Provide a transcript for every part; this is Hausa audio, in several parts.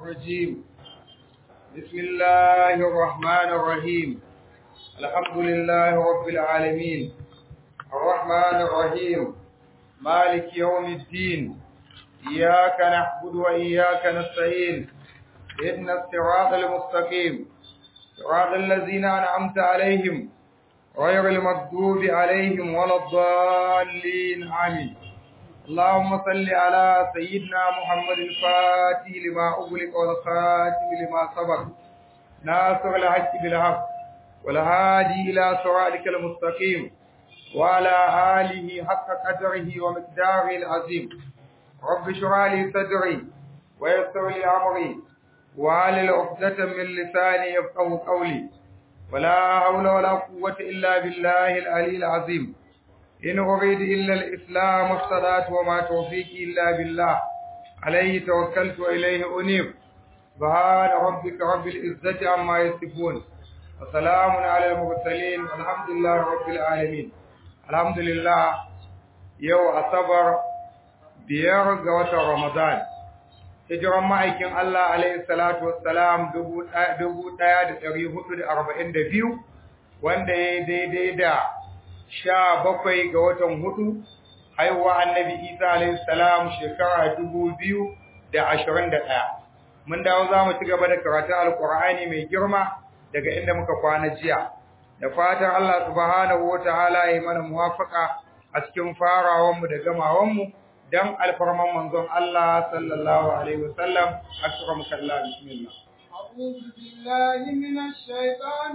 الرجيم بسم الله الرحمن الرحيم الحمد لله رب العالمين الرحمن الرحيم مالك يوم الدين إياك نعبد وإياك نستعين إن الصراط المستقيم صراط الذين أنعمت عليهم غير المغضوب عليهم ولا الضالين آمين اللهم صل على سيدنا محمد الفاتح لما أغلق والخاتم لما سبق ناصر الحق بالحق والهادي إلى صراطك المستقيم وعلى آله حق قدره ومقداره العظيم رب اشرح لي صدري ويسر لي أمري وعلى عقدة من لساني يفقه قولي ولا حول ولا قوة إلا بالله العلي العظيم إن أريد إلا الإسلام والصلاة وما توفيقي إلا بالله عليه توكلت وإليه أنيب سبحان ربك رب العزة عما يصفون وسلام على المرسلين والحمد لله رب العالمين الحمد لله يو أصبر biyar ga watan Ramadan. Hijiran ma'aikin Allah alaihi salatu wassalam dubu ɗaya da ɗari hudu da arba'in da biyu, wanda ya daidai da sha bakwai ga watan hudu, haihuwa annabi Isa alaihi salam shekara dubu biyu da ashirin da ɗaya. Mun dawo za mu ci gaba da karatun Alƙur'ani mai girma daga inda muka kwana jiya. Da fatan Allah subhanahu wa ta'ala ya yi mana muwafaka a cikin farawanmu da gamawanmu. dan alfarman manzon Allah sallallahu alaihi wasallam akram kallah bismillah أعوذ بالله من الشيطان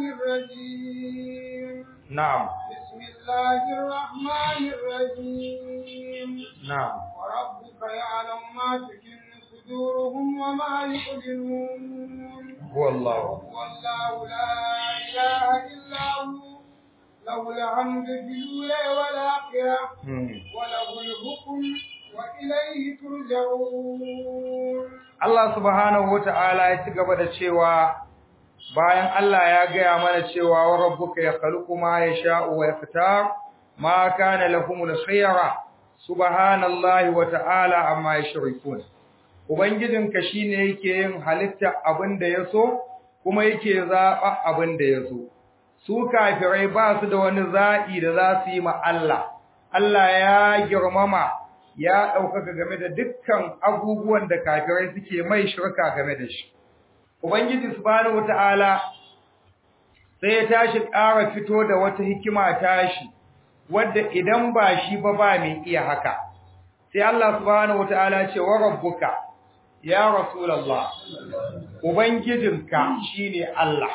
الرجيم na'am بسم الله الرحمن الرحيم na'am وربك يعلم ما تكن صدورهم وما يعلنون huwa Allah هو الله لا إله إلا هو له الحمد في الأولى والآخرة Hmm. وله الحكم وإليه ترجعون Allah subhanahu wata'ala ya ci gaba da cewa bayan Allah ya gaya mana cewa wa rabbuka yakhluqu ma yasha'u wa yakhtar ma kana lahumul khiyara subhanallahi wata'ala amma yushrikun ubangijinka shine yake yin halitta abinda yaso kuma yake zaba abinda yaso su kafirai ba su da wani za'i da za su yi ma Allah Allah ya girmama ya ɗaukaka game da dukkan abubuwan da kafirai suke mai shirka game da shi. Ubangiji subhanahu wata'ala sai ya tashi ƙara fito da wata hikima tashi wadda idan ba shi ba ba mai iya haka. Sai Allah subhanahu wata'ala ce wa rabbuka ya Rasulullah Ubangijinka shine Allah.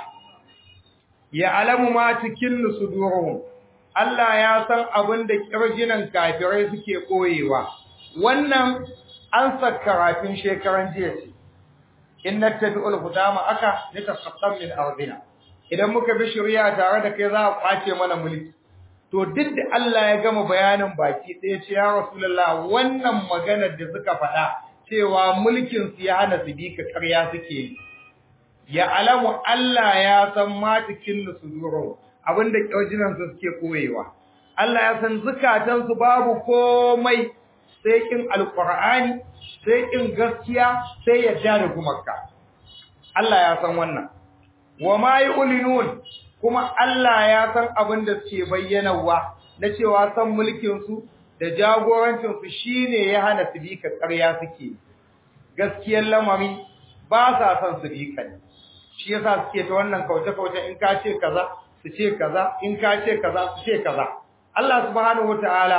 Ya alamu ma cikin suduruhum Allah ya san abin da kirjinan kafirai suke koyewa wannan an karafin shekaran jiya ce in nattabi'ul hudama aka nitasaqqam min ardina idan muka bi shari'a tare da kai za a kwace mana mulki to duk da Allah ya gama bayanin baki ɗaya ce ya rasulullah wannan maganar da suka faɗa cewa mulkin su ya hana su bi ka ƙarya suke yi ya alamu Allah ya san ma cikin sudurun abinda ƙyaujinansu suke koyewa. Allah ya san zukatansu babu komai sai kin alƙur'ani, sai kin gaskiya, sai yadda da gumarka. Allah ya san wannan. Wa ma ulinun kuma Allah ya san abin da suke bayyanawa na cewa san mulkinsu da jagorancinsu shine ya hana su bi ka ƙarya suke. Gaskiyar lamari ba sa son su bi ka ne. Shi yasa suke ta wannan kauce-kauce in ka ce kaza su ce kaza in ka ce kaza su ce kaza Allah subhanahu wataala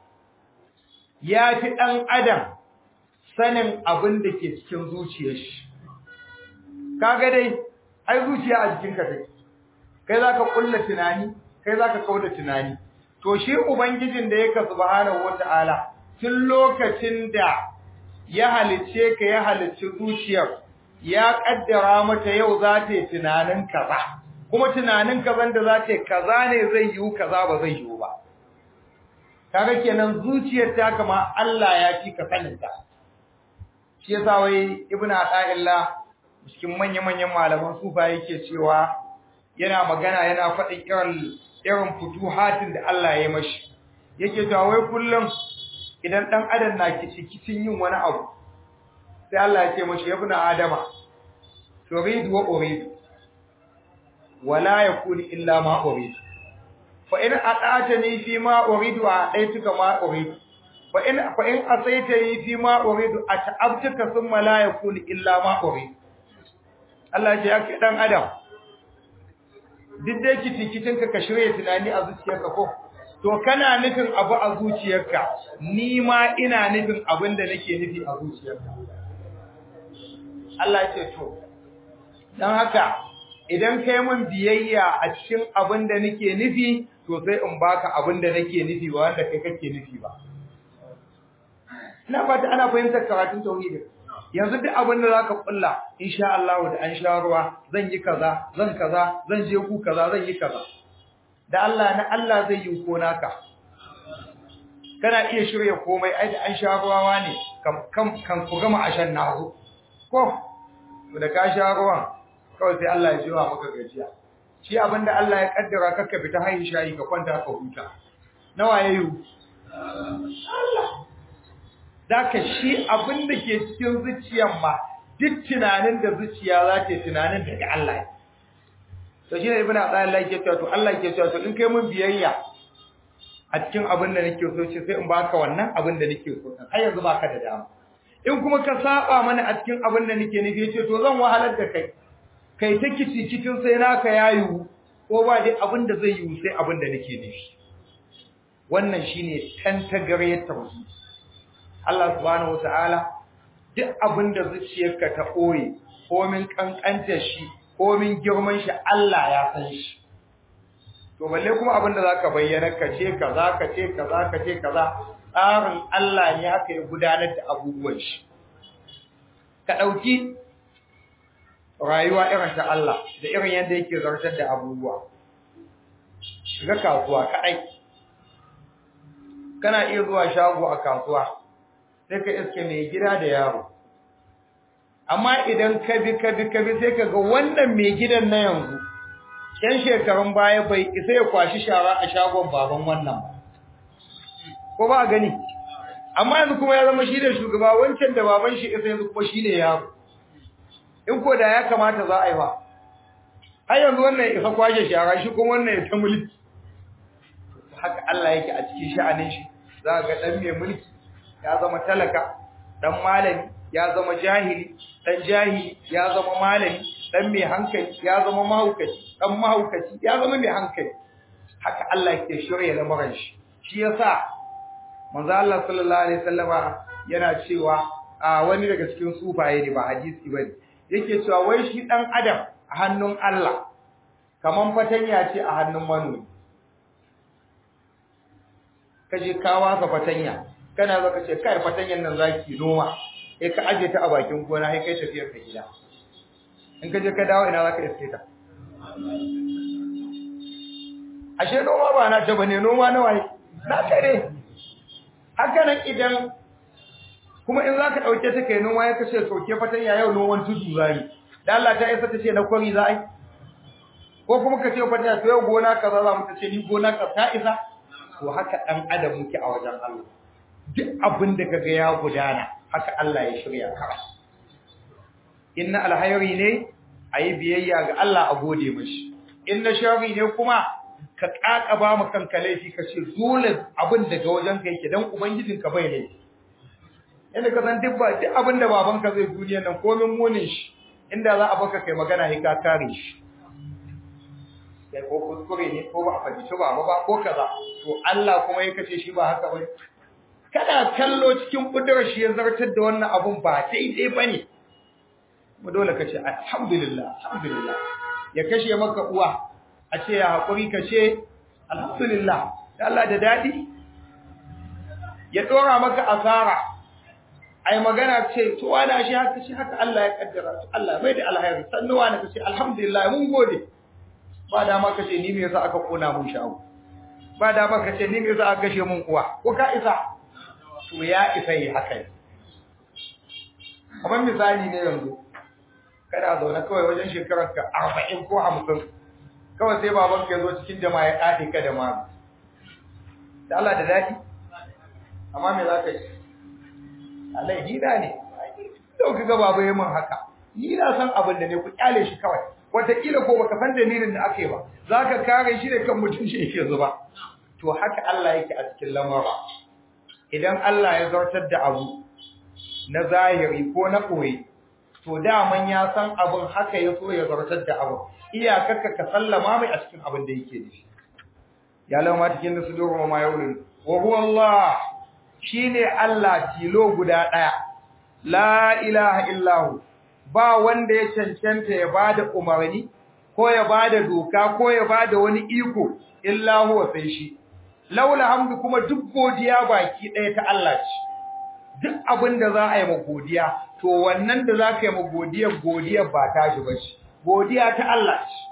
ya fi dan adam sanin abin da ke cikin zuciyar shi kaga dai ai zuciya a jikin ka take kai zaka kulla tunani kai zaka kauda tunani to shi ubangijin da yake subhanahu wataala tun lokacin da ya halice ka ya halicci zuciyar ya kaddara mata yau za ta yi tunanin kaza kuma tunanin kazan da za ta kaza ne zai yiwu kaza ba zai yiwu ba kaga kenan zuciyar ta kama Allah ya fi ka saninta shi yasa wai ibnu ata'illah cikin manya-manyan malaman sufa yake cewa yana magana yana faɗin irin irin futuhatin da Allah ya mashi yake cewa wai kullum idan dan adam na kicin yin wani abu sai Allah ya ce mashi ibnu adama turidu wa uridu wala yakun illa ma uridu fa in ata'tani fi ma uridu a'taytuka ma uridu fa in fa in asaitani fi ma uridu ata'abtuka thumma la yakun illa ma uridu Allah ya ce dan adam duk da kitikitin ka ka shirye tunani a zuciyarka ko to kana nufin abu a zuciyarka ni ma ina nufin abin da nake nufi a zuciyarka Allah ya ce to dan haka idan kai mun biyayya a cikin abin da nake nufi to sai in baka abin da nake nufi ba wanda kai kake nufi ba ina fata ana fahimtar karatun tauhidi yanzu duk abin da zaka kulla insha Allah da an sha ruwa zan yi kaza zan kaza zan je ku kaza zan yi kaza da Allah na Allah zai yi ko naka kana iya shirya komai ai da an sha ruwa ne kan kan ku gama ashan nazo ko da ka sha ruwan kawai sai Allah ya jiwa maka gajiya shi abinda Allah ya kaddara kaka fita hayin shayi ka kwanta ka huta nawa yayi Allah daka shi abinda ke cikin zuciyar ma duk tunanin da zuciya za ta tunanin daga Allah to shi ne ibnu Allah yake cewa to Allah yake cewa to in kai mun biyayya a cikin abin da nake so ce sai in baka wannan abin da nake so har yanzu baka da dama in kuma ka saba mana a cikin abin da nake nufi yace to zan wahalar da kai kai ta kici cikin sai naka yayu ko ba dai abin da zai yi sai abin da nake nufi wannan shine tantagariyar tauhid Allah subhanahu wataala duk abin da zuciyarka ta koyi komin kankanta shi komin girman shi Allah ya san shi to balle kuma abin da zaka bayyana ka ce kaza ka ce kaza ka ce kaza tsarin Allah ne haka ya gudanar da abubuwan shi ka dauki rayuwa irin ta Allah da irin yadda yake zartar da abubuwa shiga kasuwa kadai kana iya zuwa shago a kasuwa sai ka iske mai gida da yaro amma idan ka bi ka bi ka bi sai ka ga wannan mai gidan na yanzu yan shekarun baya bai isa ya kwashi shara a shagon baban wannan ba ko ba gani amma yanzu kuma ya zama shi da shugaba wancan da baban shi isa yanzu kuma shi ne yaro in ko da ya kamata za a yi ba har yanzu wannan isa kwashe shara shi kuma wannan ya ta mulki haka Allah yake a cikin sha'anin shi za ga dan mai mulki ya zama talaka dan malami ya zama jahili dan jahili ya zama malami dan mai hankali ya zama mahaukaci dan mahaukaci ya zama mai hankali haka Allah yake shirye lamarin shi shi yasa manzo Allah sallallahu alaihi wasallama yana cewa a wani daga cikin sufaye ne ba hadisi bane yake cewa wai shi dan adam a hannun Allah kaman fatanya ce a hannun manomi kaje ka wasa fatanya kana zaka ce kai fatanyan nan zaki noma sai ka aje ta a bakin gona sai kai tafiyar ka gida in ka je ka dawo ina zaka iske ta ashe noma ba na ta bane noma nawa ne na tare haka nan idan kuma in zaka dauke ta kai noma ya kace soke fatanya yau noman tudu zai dan Allah ta isa ta ce na kwari zai ko kuma ka ce fatanya to yau gona kaza za mu ta ce ni gona ka ta isa to haka dan adam muke a wajen Allah duk abin da kaga ya gudana haka Allah ya shirya ka inna alhayri ne ayi biyayya ga Allah a gode mishi inna sharri ne kuma ka kakaba mu kanka laifi ka ce dole abin daga wajen ka yake dan ubangijin ka bai laifi inda ka san duk ba duk abin da baban ka zai duniya nan komin munin shi inda za a baka kai magana sai ka kare shi sai ko kuskure ne ko ba a fahimci ba ba ko kaza to Allah kuma ya kace shi ba haka bane kana kallo cikin kudurar shi ya zartar da wannan abun ba daidai bane mu dole ka ce alhamdulillah alhamdulillah ya kashe maka uwa a ce ya hakuri ka ce alhamdulillah da Allah da dadi ya dora maka asara ai magana ce to wani shi haka shi haka Allah ya kaddara to Allah bai da alheri sannu wani ka ce alhamdulillah mun gode ba da ma ka ce ni me yasa aka kona mun shago ba da ma ka ce ni me yasa aka gashe mun uwa ko ka isa to ya isa yi haka kamar misali ne yanzu kana zaune kawai wajen shekarar ka arba'in ko hamsin kawai sai baban ka zo cikin jama'a ya ɗaɗe ka da ma da Allah da daɗi amma me za ka yi Allah hida ne da ka ga baba yayin haka ni na san abin da ne ku kyale shi kawai wataƙila ko baka san dalilin da aka yi ba za ka kare shi da kan mutum shi yake zuba to haka Allah yake a cikin lamara idan Allah ya zartar da abu na zahiri ko na koyi to daman ya san abin haka ya so ya zartar da abu iyakarka ka sallama mai a cikin abin da yake da shi ya lama cikin da su doro ma yaulin wa huwa Allah shine Allah tilo guda daya la ilaha illahu ba wanda ya cancanta ya bada umarni ko ya bada doka ko ya bada wani iko illa huwa sai shi laula hamdu kuma duk godiya baki ɗaya ta Allah ce duk abin da za a yi ma godiya to wannan da za ka yi ma godiya godiya ba ta shi ba ce godiya ta Allah ce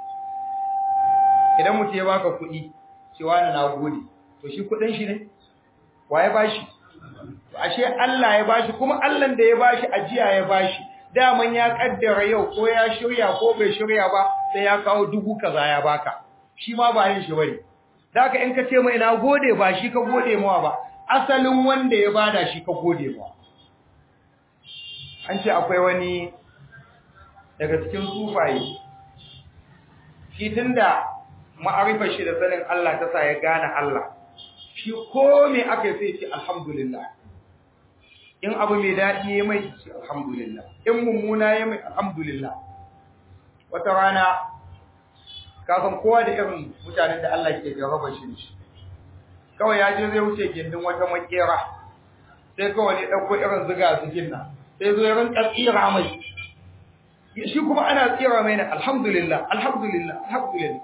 idan mutum ya baka kuɗi cewa na gode to shi kuɗin shi ne wa ya bashi to ashe Allah ya bashi kuma Allah da ya bashi ajiya ya bashi daman ya kaddara yau ko ya shirya ko bai shirya ba sai ya kawo dubu kaza ya baka shi ma ba yin shi bane Daka in ka ce mai na gode ba shi ka gode mawa ba, asalin wanda ya bada shi ka gode mawa. An ce akwai wani daga cikin sufaye, shi tun da ma'arifar shi da sanin Allah ta sa ya gane Allah, shi ko me aka yi ce alhamdulillah. In abu mai daɗi ya mai ce alhamdulillah, in mummuna ya mai alhamdulillah. Wata rana kafin kowa da irin mutanen da Allah ke jarraba shi shi kawai ya je zai wuce gindin wata makera sai kawai ne ɗauko irin ziga zigin nan sai zo irin tsira mai shi kuma ana tsira mai na alhamdulillah alhamdulillah alhamdulillah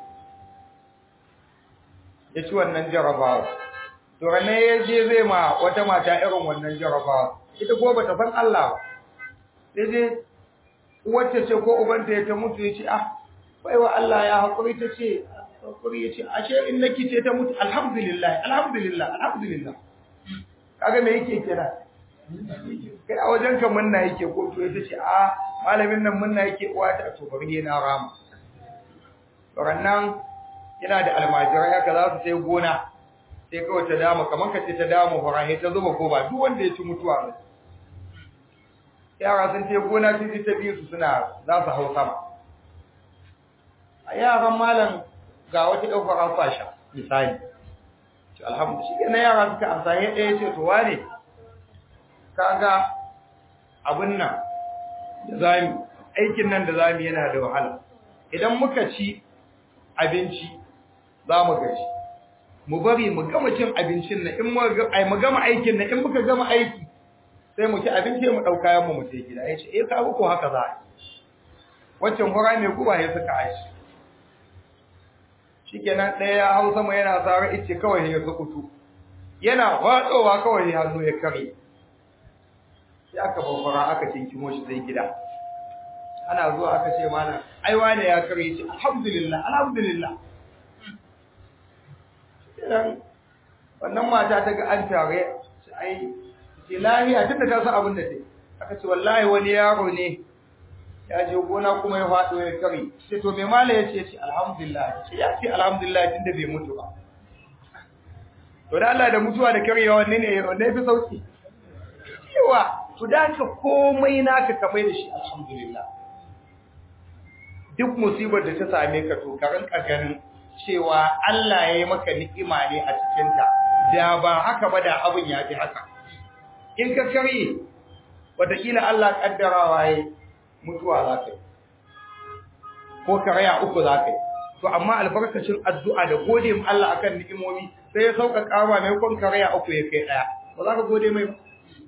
ya ci wannan jarrabawa to ranar ya je zai ma wata mata irin wannan jarrabawa ita ko bata san Allah ba sai dai wacce ce ko ubanta ya ta mutu ya ce ah baiwa Allah ya haƙuri ta ce haƙuri ya ce ashe in na kice ta mutu alhamdulillah alhamdulillah alhamdulillah kaga me yake kira kai a wajen ka munna yake ko to ita ce a malamin nan munna yake uwa ta to bari na rama rannan yana da almajirai haka za su sai gona sai kawai ta dama kamar ka ce ta dama horahe ta zuba goba duk wanda ya ci mutuwa ne yara sun ce gona sun ji ta biyu su suna za su hau sama a yaran malam ga wata ɗaukar alfasha misali ce alhamdu shi na yara suka amsa ya ɗaya ce to wane kaga abin nan da zami aikin nan da zami yana da wahala idan muka ci abinci za mu gaji mu bari mu gama cin abincin nan in mu gama aikin nan in muka gama aiki sai mu ci abinci mu ɗauka yan mu mu sai gida ya ce eh ka ko haka za a yi waccan hura mai guba ya suka aishi shikenan ɗaya ya hau sama yana tsara ice kawai ya zukutu yana watsowa kawai hannu ya kare sai aka babbara aka cinkimo shi zai gida ana zuwa aka ce mana ai wane ya kare shi alhamdulillah alhamdulillah wannan mata ta ga an tare shi ai ce lahiya tunda ta san abin da ta aka ce wallahi wani yaro ne ya je gona kuma ya faɗo ya kare sai to me mala ya ce ce alhamdulillah ce ya ce alhamdulillah tunda bai mutu ba to da Allah da mutuwa da karewa wanne ne wanne fi sauki yawa to da ka komai naka ka mai da shi alhamdulillah duk musibar da ta same ka to ka rinka ganin cewa Allah ya yi maka ni'ima ne a cikin ta da ba haka ba da abin ya fi haka in ka kare wataƙila Allah kaddarawa ya mutuwa za ka yi ko karaya uku za ka yi to amma albarkacin addu'a da gode mu Allah akan ni'imomi sai ya sauƙaƙa ma mai kon karaya uku ya kai ɗaya ba za ka gode mai ba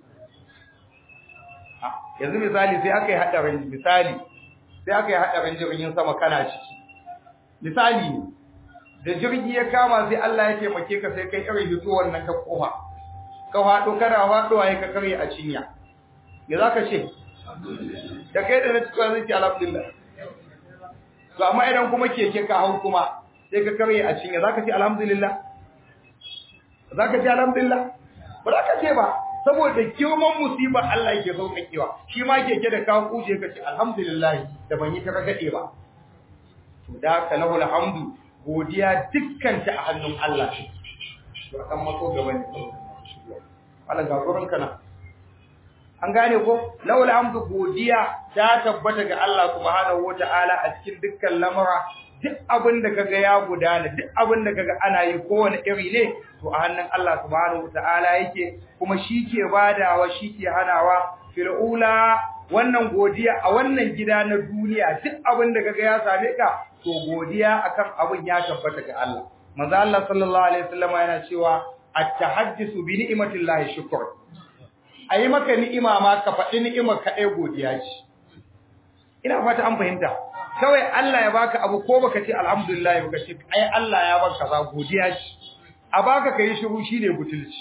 yanzu misali sai aka yi haɗarin misali sai aka yi haɗarin jirgin sama kana ciki misali ne da jirgi ya kama sai Allah ya taimake ka sai kai irin hito wannan ta kofa ka faɗo kana faɗowa ya ka karye a cinya me za ka ce da kai da na cikin zai ce alhamdulillah to amma idan kuma keke ka hau kuma sai ka karye a cinya za ka ce alhamdulillah za ka ce alhamdulillah ba za ka ce ba saboda girman musiba Allah yake sauƙaƙewa shi ma keke da ka kuje ka ce alhamdulillah da ban yi ta ragade ba to da ka lahu alhamdu godiya dukkan ta a hannun Allah to kan mako gaba ne Allah ga gurin kana an gane ko laul hamdu godiya ta tabbata ga Allah subhanahu wataala a cikin dukkan lamura duk abin da kaga ya gudana duk abin da kaga ana yi kowane iri ne to a hannun Allah subhanahu wataala yake kuma shi ke badawa shi ke hanawa fil ula wannan godiya a wannan gida na duniya duk abin da kaga ya same ka to godiya akan abin ya tabbata ga Allah manzo Allah sallallahu alaihi wasallam yana cewa at-tahaddisu bi ni'matillahi shukr ayi maka ni'ima ma ka faɗi ni'imar ka ɗaya godiya ce ina fata an fahimta kawai Allah ya baka abu ko baka ce alhamdulillah baka ce ai Allah ya baka za godiya ce a baka kai shiru shine butulci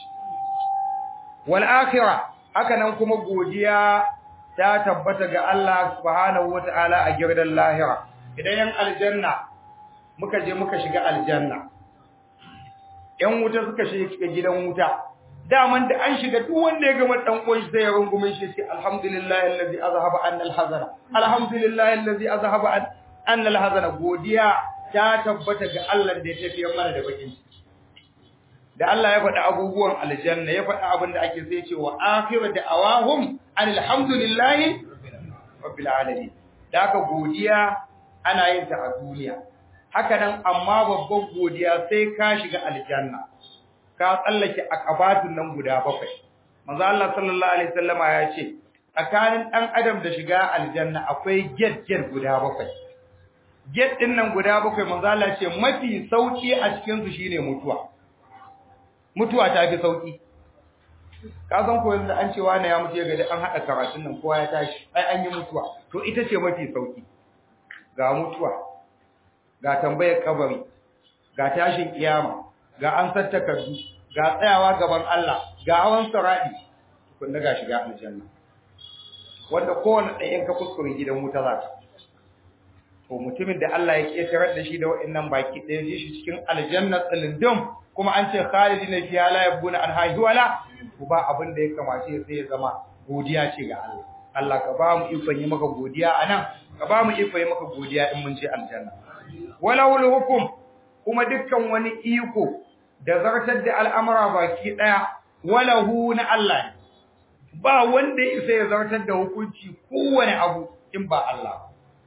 wal akhirah haka nan kuma godiya ta tabbata ga Allah subhanahu wataala a girdan lahira idan yan aljanna muka je muka shiga aljanna yan wuta suka shiga gidan wuta daman da an shiga duk wanda ya gama dan uwan shi sai ya rungume shi sai alhamdulillahi allazi azhaba anna alhazana alhamdulillahi allazi azhaba anna alhazana godiya ta tabbata ga Allah da ya tafiyar mana da bakin ciki da Allah ya faɗi abubuwan aljanna ya faɗi abin da ake sai ce wa akhiru da'awahum alhamdulillahi rabbil alamin da haka godiya ana yin ta a duniya haka nan amma babban godiya sai ka shiga aljanna ka tsallake akabatun nan guda bakwai manzo Allah sallallahu alaihi wasallama ya ce tsakanin dan adam da shiga aljanna akwai gate gate guda bakwai gate din nan guda bakwai manzo Allah ce mafi sauki a cikin su shine mutuwa mutuwa ta fi sauki ka san ko yanzu an ce wani ya mutu ya gaji an hada karatun nan kowa ya tashi ai an yi mutuwa to ita ce mafi sauki ga mutuwa ga tambayar kabari ga tashin kiyama ga an takardu ga tsayawa gaban Allah ga hawan saradi tukunna ga shiga aljanna wanda kowanne ɗayan ka kuskure gidan wuta za ka to mutumin da Allah ya ketarar da shi da wa'annan baki ɗaya ji shi cikin aljanna tsilindum kuma an ce khalidina fiha la yabuna an wala to ba abin da ya kamace sai ya zama godiya ce ga Allah Allah ka ba mu ikon yi maka godiya anan ka ba mu ikon yi maka godiya in mun je aljanna walawul hukum kuma dukkan wani iko da zartar da al'amura baki daya walahu na Allah ba wanda isa ya zartar da hukunci kowane abu in ba Allah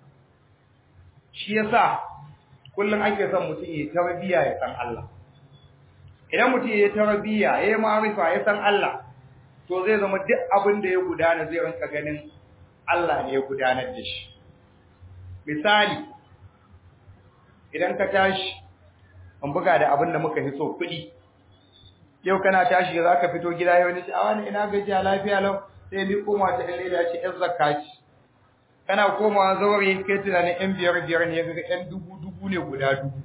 shi yasa kullum ake son mutum ya tarbiya ya san Allah idan mutum ya tarbiya ya yi ma'arifa ya san Allah to zai zama duk abin da ya gudana zai rinka ganin Allah ne ya gudanar da shi misali idan ka tashi an buga da abin da muka hiso kuɗi yau kana tashi za ka fito gida yau ne ce a wani ina gajiya lafiya lau sai ni koma ta ɗan leda ce ‘yan zakka ce kana komawa zaure kai tunanin ‘yan biyar biyar ne ga ‘yan dubu dubu ne guda dubu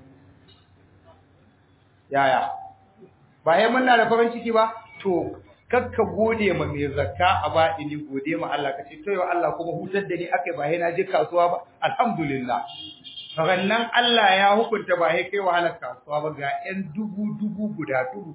yaya ba ya muna da farin ciki ba to kakka gode ma mai zakka a ba ini gode ma Allah ka ce to yau Allah kuma hutar da ni akai ba na je kasuwa ba alhamdulillah rannan Allah ya hukunta ba ya kai wahalar kasuwa ba ga ‘yan dubu dubu guda dubu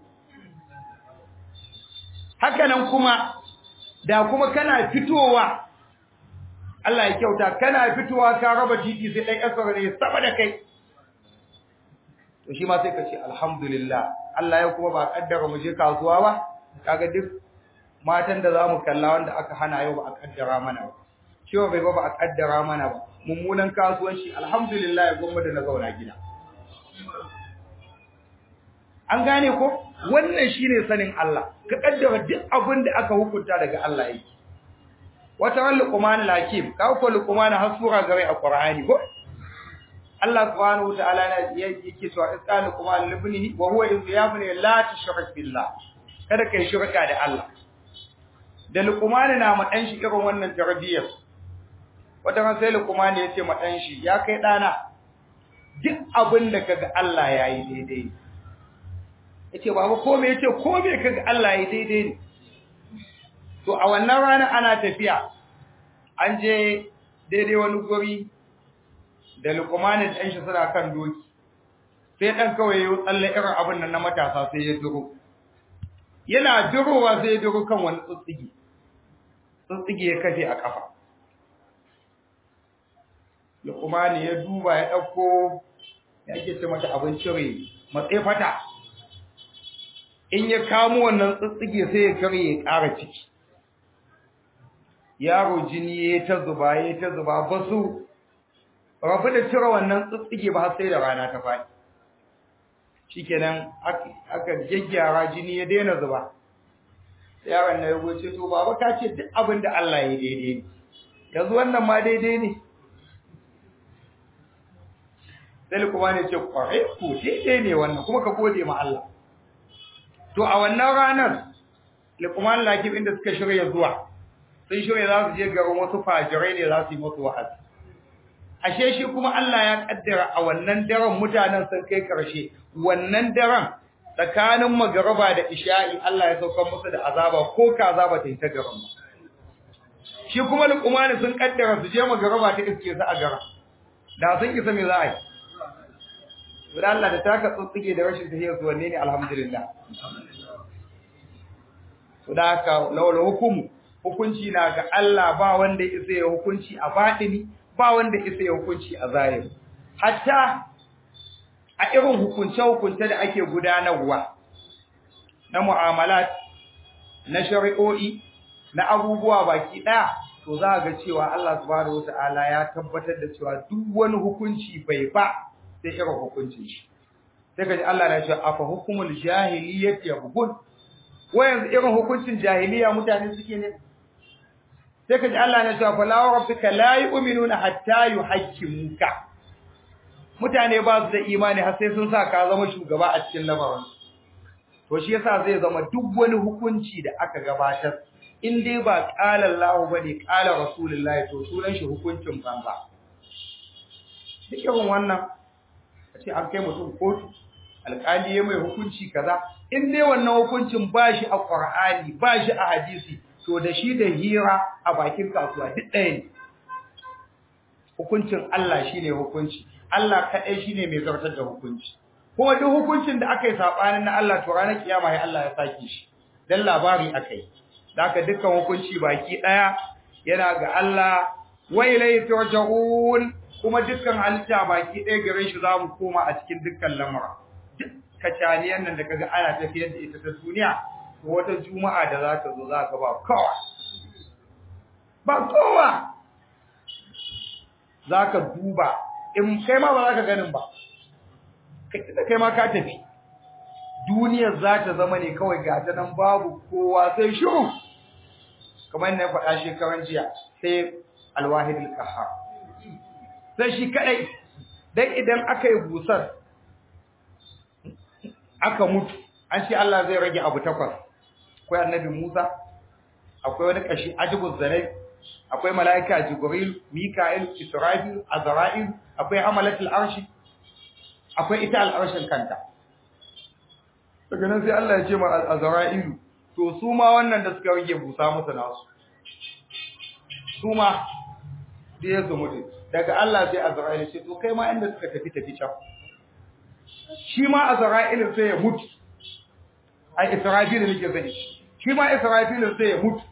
haka nan kuma da kuma kana fitowa Allah ya kyauta kana fitowa ka raba titi sai ɗan ƙasar ne saba da kai to shi ma sai ka ce alhamdulillah Allah ya kuma ba kaddara mu je kasuwa ba kaga duk matan da zamu kalla wanda aka hana yau ba a kaddara mana ba ciwo bai ba ba a kaddara mana ba mummunan kasuwanci alhamdulillah gomma da na zauna gida an gane ko wannan shine sanin Allah ka kaddara duk abin da aka hukunta daga Allah yake wata ran luqman lakim ka ko luqman hasura gare a qur'ani ko Allah subhanahu wataala yake cewa isqalu luqman libnihi wa huwa yabni la tushrik billah kada kai shirka da Allah da luqman na ma dan shi irin wannan tarbiyyar wata ran sai luqman ya ce ma dan shi ya kai dana duk abin da kaga Allah yayi daidai yace baba ko me yace ko me kaga Allah yayi daidai ne to a wannan rana ana tafiya an je daidai wani guri da lukumanin ɗan shi suna kan doki sai ɗan kawai ya tsalle irin abin nan na matasa sai ya duro yana durowa sai ya duro kan wani tsutsige tsutsige ya kafe a ƙafa lukumani ya duba ya ɗauko ya ake ce mata abin cire matsayi fata in ya kamo wannan tsutsige sai ya kare ya ƙara ciki yaro jini ya ta zuba ya ta zuba ba su rabu da cire wannan tsitsige ba har sai da rana ta faɗi shikenan aka gyaggyara jini ya daina zuba yaron na ya goce to baba ka ce duk abin da Allah ya daidai ne yanzu wannan ma daidai ne sai kuma ne ce kwarai ko daidai ne wannan kuma ka gode ma Allah to a wannan ranar Luqman Lakib inda suka shirya zuwa sun shirya za su je garin wasu fajirai ne za su yi musu wa'azi ashe shi kuma Allah ya kaddara a wannan daren mutanen sun kai karshe wannan daren tsakanin magaraba da isha'i Allah ya sauka musu da azaba ko kaza ba ta yi ta garin ba shi kuma Luqman sun kaddara su je magaraba ta iske su a garin da sun isa me za a yi da Allah da taka tsutsige da rashin tahiyar su wanne ne alhamdulillah to da haka lawal hukumu hukunci na ga Allah ba wanda isa ya hukunci a batini ba wanda isa ya hukunci a zahiri hatta a irin hukunce hukunce da ake gudanarwa na mu'amalat na shari'o'i na abubuwa baki daya to za ga cewa Allah subhanahu wataala ya tabbatar da cewa duk wani hukunci bai ba sai irin hukuncin shi sai kaji Allah na cewa afa hukumul jahiliyyati yabghun wayan irin hukuncin jahiliya mutane suke ne sai kaji Allah na cewa fala rabbika la yu'minuna hatta yuhaqqimuka mutane ba su da imani har sai sun sa ka zama shugaba a cikin lamarin to shi yasa zai zama duk wani hukunci da aka gabatar in dai ba qala Allah bane qala rasulullahi to sunan shi hukuncin banza duk irin wannan ce an kai mutum kotu alƙali ya mai hukunci kaza in dai wannan hukuncin ba shi a Qur'ani ba shi a hadisi to da shi da hira a bakin kasuwa duk ɗaya ne hukuncin Allah shine hukunci Allah kaɗai shine mai zartar da hukunci kuma duk hukuncin da aka yi saɓanin na Allah to ranar kiyama ya Allah ya sake shi dan labari akai haka dukkan hukunci baki ɗaya yana ga Allah wa ilayhi turja'un kuma dukkan halitta baki ɗaya gare shi za mu koma a cikin dukkan lamura duk kacaniyan nan da kaga ana tafiyar da ita ta duniya to wata juma'a da za ta zo za ka ba kowa ba kowa za ka duba in kai ma ba za ka ganin ba kai ma ka tafi duniyar za ta zama ne kawai ga ta nan babu kowa sai shiru kamar yadda faɗa shekaran jiya sai alwahidul qahhar sai shi kadai dan idan aka yi busar aka mutu an ce Allah zai rage abu takwas akwai annabi Musa akwai wani kashi ajibuz zanai akwai malaika jibril mika'il israfil azra'il akwai amalatul arshi akwai ita al'arshin kanta daga nan sai Allah ya ce ma azra'il to su ma wannan da suka rage busa musu nasu su ma sai ya su mutu daga Allah sai Azra'il ce to kai ma inda suka tafi tafi can shi ma Azra'il sai ya mutu ai Israfil nake sani shi ma Israfil sai ya mutu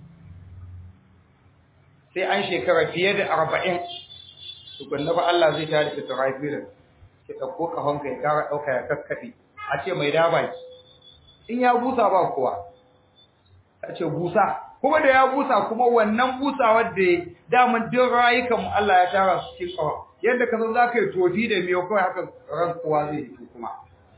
sai an shekara fiye da 40 tukunna ba Allah zai tada Israfil ki dauko kahon kai kara dauka ya kakkabe a ce mai daba in ya busa ba kowa a ce busa kuma da ya busa kuma wannan busawar da daman duk rayukan mu Allah ya tara su cikin kawa yadda ka san zaka yi tofi da miyo kawai haka ran kowa zai yi kuma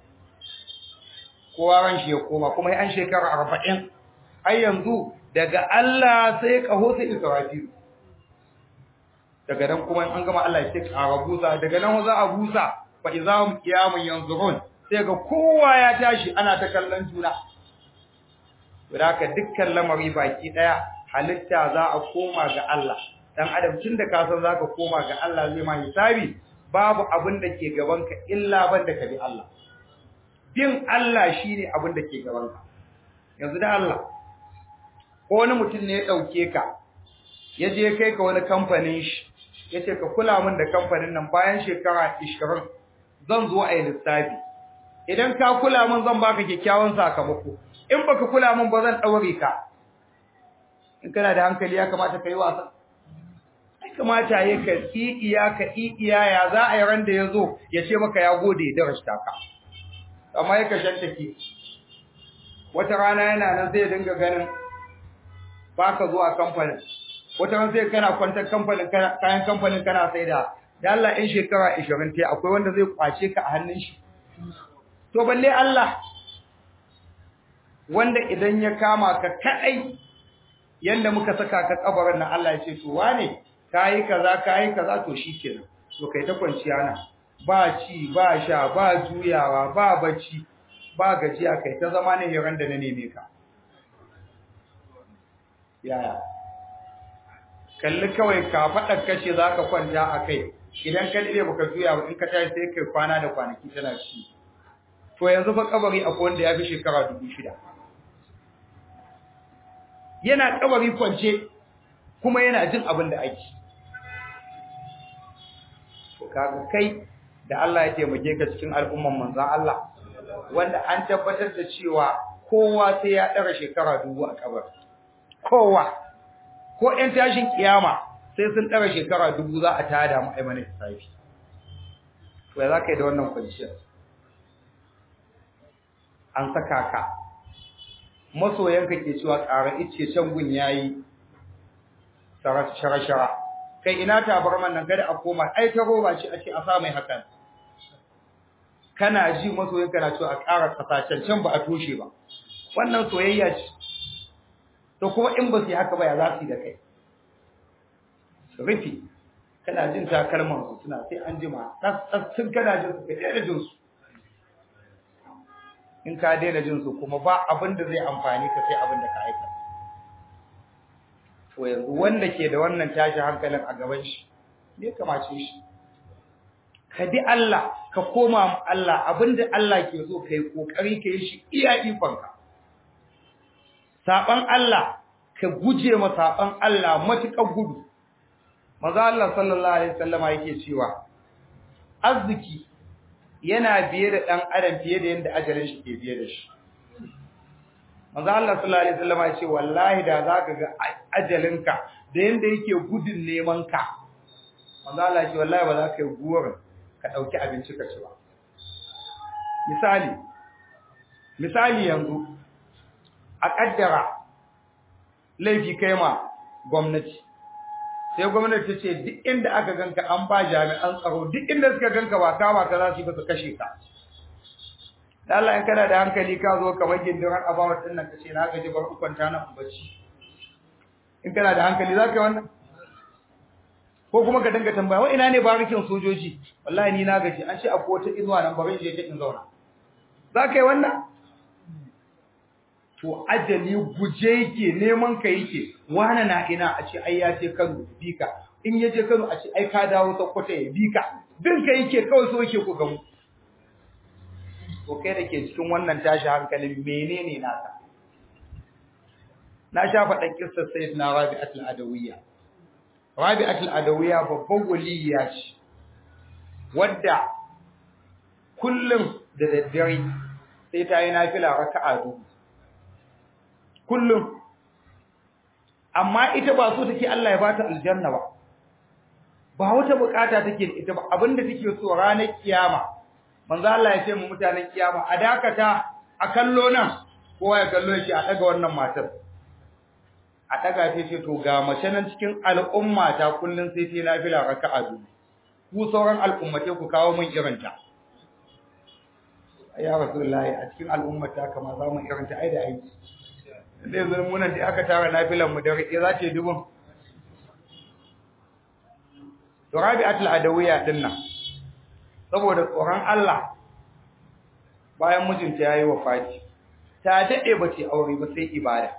kowa ran shi ya koma kuma an shekara 40 ai yanzu daga Allah sai kaho sai Israfil daga nan kuma an gama Allah ya ce ƙara busa daga nan za a busa fa izahum qiyamun yanzurun sai ga kowa ya tashi ana ta kallon juna Wadaka dukkan lamari baki daya halitta za a koma ga Allah. Dan adam tun da ka san zaka koma ga Allah zai ma hisabi babu abin da ke gaban ka illa banda ka bi Allah. Bin Allah shine abin da ke gaban ka. Yanzu da Allah ko wani mutum ne ya dauke ka ya je kai ka wani kamfanin shi yace ka kula min da kamfanin nan bayan shekara 20 zan zo a yi lissafi. Idan ka kula min zan baka kyakkyawan sakamako. in baka kula min ba zan daure ka in kana da hankali ya kamata kai wasa ai kamata yayi ka iya ka iya ya za a yi ran da yazo ya ce maka ya gode da rashta ka amma yake shantake wata rana yana nan zai dinga ganin baka zuwa kamfanin wata ran sai kana kwantar kamfanin kayan kamfanin kana sai da da Allah in shekara 20 tai akwai wanda zai kwace ka a hannun shi to balle Allah wanda idan ya kama ka kadai yanda muka saka ka kabarin nan Allah ya ce to wane kai kaza kai kaza to shikenan to kai ta kwanciya na ba ci ba sha ba juyawa ba bacci ba gajiya kai ta zama ne yaran da na neme ka yaya kalli kawai ka faɗa kashe za ka kwanta a kai idan ka ɗire baka juya ba in ka tashi sai kai kwana da kwanaki tana ci to yanzu fa kabari akwai wanda ya fi shekara dubu shida yana kabari kwance kuma yana jin abin da ake to kaga kai da Allah ya taimake ka cikin al'umman manzon Allah wanda an tabbatar da cewa kowa sai ya ɗara shekara dubu a kabari kowa ko ‘yan tashin kiyama sai sun ɗara shekara dubu za a tada mu aimanin lissafi. To, ya za ka yi da wannan kwanciyar? An saka ka, masoyanka ke cewa ƙara ice can gun ya yi shara-shara. Kai ina tabarman nan gada a koma, ai ta roba ce a ce a sa mai hakan. Kana ji masoyanka na cewa a ƙara ƙasa can ba a toshe ba. Wannan soyayya ce. to kuma in ba su yi haka ba ya za su yi da kai rufi kana jin takalman su suna sai an jima tun kana jin su ka daina jin su in ka daina jin su kuma ba abin da zai amfani ka sai abin da ka aika to yanzu wanda ke da wannan tashi hankalin a gaban shi me kamace shi ka bi Allah ka koma ma Allah abinda Allah ke so kai kokari ka yi shi iya ikonka saban Allah ka guje ma saban Allah matuƙar gudu maza Allah sallallahu alaihi wasallama yake cewa arziki yana biye da dan adam fiye da yanda ajalin shi ke biye da shi maza Allah sallallahu alaihi wasallama ya ce wallahi da zaka ga ajalinka da yanda yake gudun neman ka maza Allah ya ce wallahi ba za ka yi guwarin ka dauki abinci ka ci ba misali misali yanzu a kaddara laifi kai ma gwamnati sai gwamnati ta ce duk inda aka ganka an ba jami'an tsaro duk inda suka ganka ba kama ka za su yi ba su kashe ka da Allah in kana da hankali ka zo kamar gindiran abawa din nan ka ce na gaji bar kwanta na bacci in kana da hankali za ka yi wannan ko kuma ka dinga tambaya wa ina ne barikin sojoji wallahi ni na gaji an ce akwai wata inuwa nan bari je ta in zauna za ka yi wannan to ajali guje yake neman ka yake wani na ina a ce ai ya je Kano bika in ya je Kano a ce ai ka dawo Sokoto ya bika din ka yake kawai so yake ku gamu to kai da ke cikin wannan tashi hankalin menene naka na sha faɗan kissar sayyidina Rabi'atul Adawiyya Rabi'atul Adawiyya babban waliya ce wadda kullum da daddare sai ta yi nafila raka'a dubu kullum amma ita ba so take Allah ya bata aljanna ba ba wata bukata take da ita ba abinda take so ranar kiyama manzo Allah ya ce mu mutanen kiyama a dakata a kallo nan kowa ya kallo shi a daga wannan matar a daga ta ce to ga mace nan cikin al'umma ta kullun sai ta nafila raka'a biyu ku sauran al'ummate ku kawo min irinta ya rasulullahi a cikin al'ummata kamar za mu irinta ai da aiki zai zo munan da aka tara nafilan mu da rike za ta yi dubun to rabi'atul adawiyya din nan saboda tsoron Allah bayan mijinta yayi wafati ta dade bace aure ba sai ibada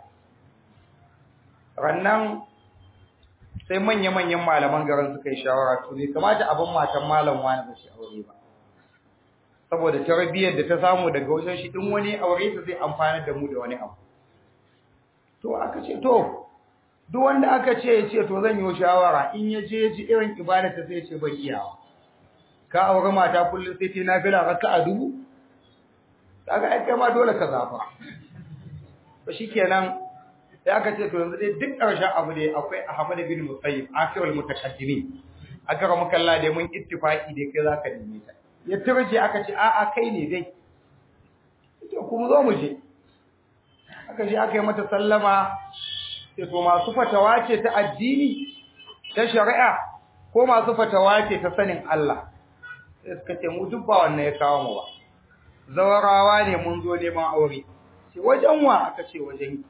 rannan sai manya manyan malaman garin suka yi shawara to bai kamata abin matan malam wani ba shi aure ba saboda tarbiyyar da ta samu daga wajen shi din wani aure ta zai amfana da mu da wani abu to aka ce to duk wanda aka ce ya ce to zan yi shawara in ya je ji irin ibada ta sai ya ce bai iyawa ka aure mata kullum sai ta nafila raka'a dubu kaga ai kai ma dole ka zafa to shikenan sai aka ce to yanzu dai duk ƙarshen abu dai akwai Ahmad bin Musayyib akhirul mutaqaddimin aka ga mukalla dai mun ittifaqi dai kai zaka neme ta ya turje aka ce a'a kai ne dai to kuma zo mu je aka je aka yi mata sallama sai to masu fatawa ce ta addini ta shari'a ko masu fatawa ce ta sanin Allah sai suka ce mu duk ba wannan ya kawo mu ba zawarawa ne mun zo neman aure ce wajen wa aka ce wajen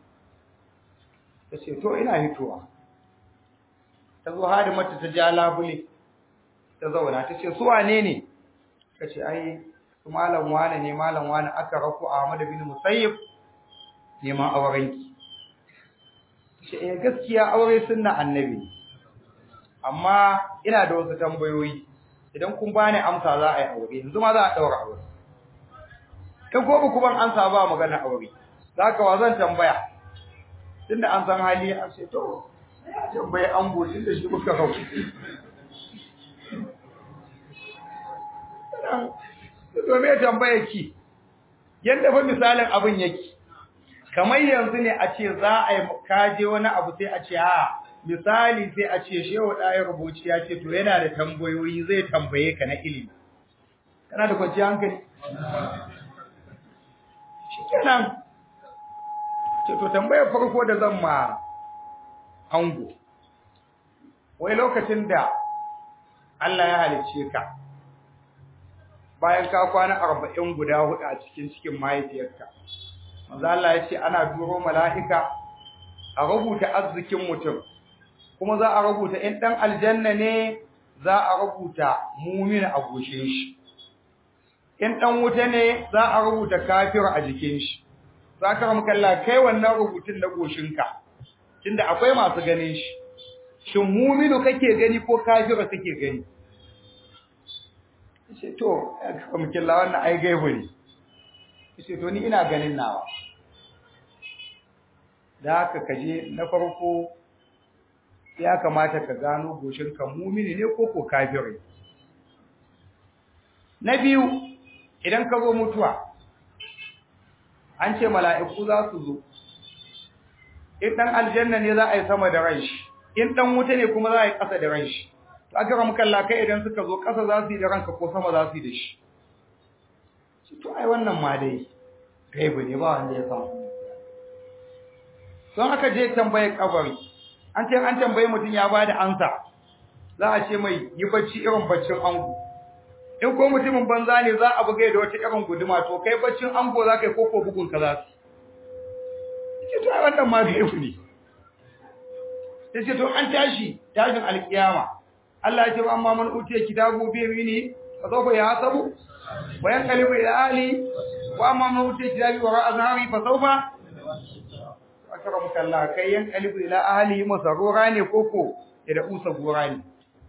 ta ce to ina hitowa ta zo hadi mata ta ja labule ta zauna ta ce su wane ne ka ce ai su malam wane ne malam wane aka raku Ahmad bin Musayyib neman aurenki ce eh gaskiya aure sunna annabi amma ina da wasu tambayoyi idan kun bani amsa za a yi aure yanzu ma za a daura aure in ko ku ban amsa ba magana aure zaka wa zan tambaya tunda an san hali a ce to tambaye an gode da shi muka hau to me tambaye ki yanda fa misalin abin yake kamar yanzu ne a ce za a yi kaje wani abu sai a ce a misali sai a ce shehu ɗaya rubuci ya ce to yana da tambayoyi zai tambaye ka na ilimi kana da kwanciyar hankali shi kenan ce to tambayar farko da zan ma ango wai lokacin da Allah ya halicce ka bayan ka kwana arba'in guda hudu a cikin cikin mahaifiyarka manzo Allah ya ce ana duro mala'ika a rubuta arzikin mutum kuma za a rubuta in dan aljanna ne za a rubuta mumin a goshin shi in dan wuta ne za a rubuta kafir a jikin shi za ka ramu kalla kai wannan rubutun na goshinka tunda akwai masu ganin shi shin muminu kake gani ko kafira kake gani ce to ya ramu kalla wannan ai gaibu ne ce to ni ina ganin nawa da haka kaje na farko ya kamata ka gano goshinka mumini ne ko ko kafiri na biyu idan ka zo mutuwa an ce mala'iku za su zo in dan aljanna ne za a yi sama da ran shi in dan wuta ne kuma za a yi ƙasa da ran shi to aka ramu kalla kai idan suka zo ƙasa za su yi da ranka ko sama za su yi da shi to ai wannan ma dai gaibu ne ba wanda ya samu don aka je tambaye kabari an ce an tambaye mutum ya bada ansa za a ce mai yi bacci irin baccin ango in ko mutumin banza ne za a buga da wata irin guduma to kai baccin ango za ka yi koko bugun ka za su ce to ai wannan ma gaibu ne sai ce to an tashi tashin alkiyama Allah ya ce wa amma man utiya kitabu bi yamini fa sawfa yahasabu wa yanqalibu ila ahli wa amma man utiya kitabu wa azhari fa sawfa akramaka Allah kai yan qalibu ila ahli masarura ne koko da usa gora ne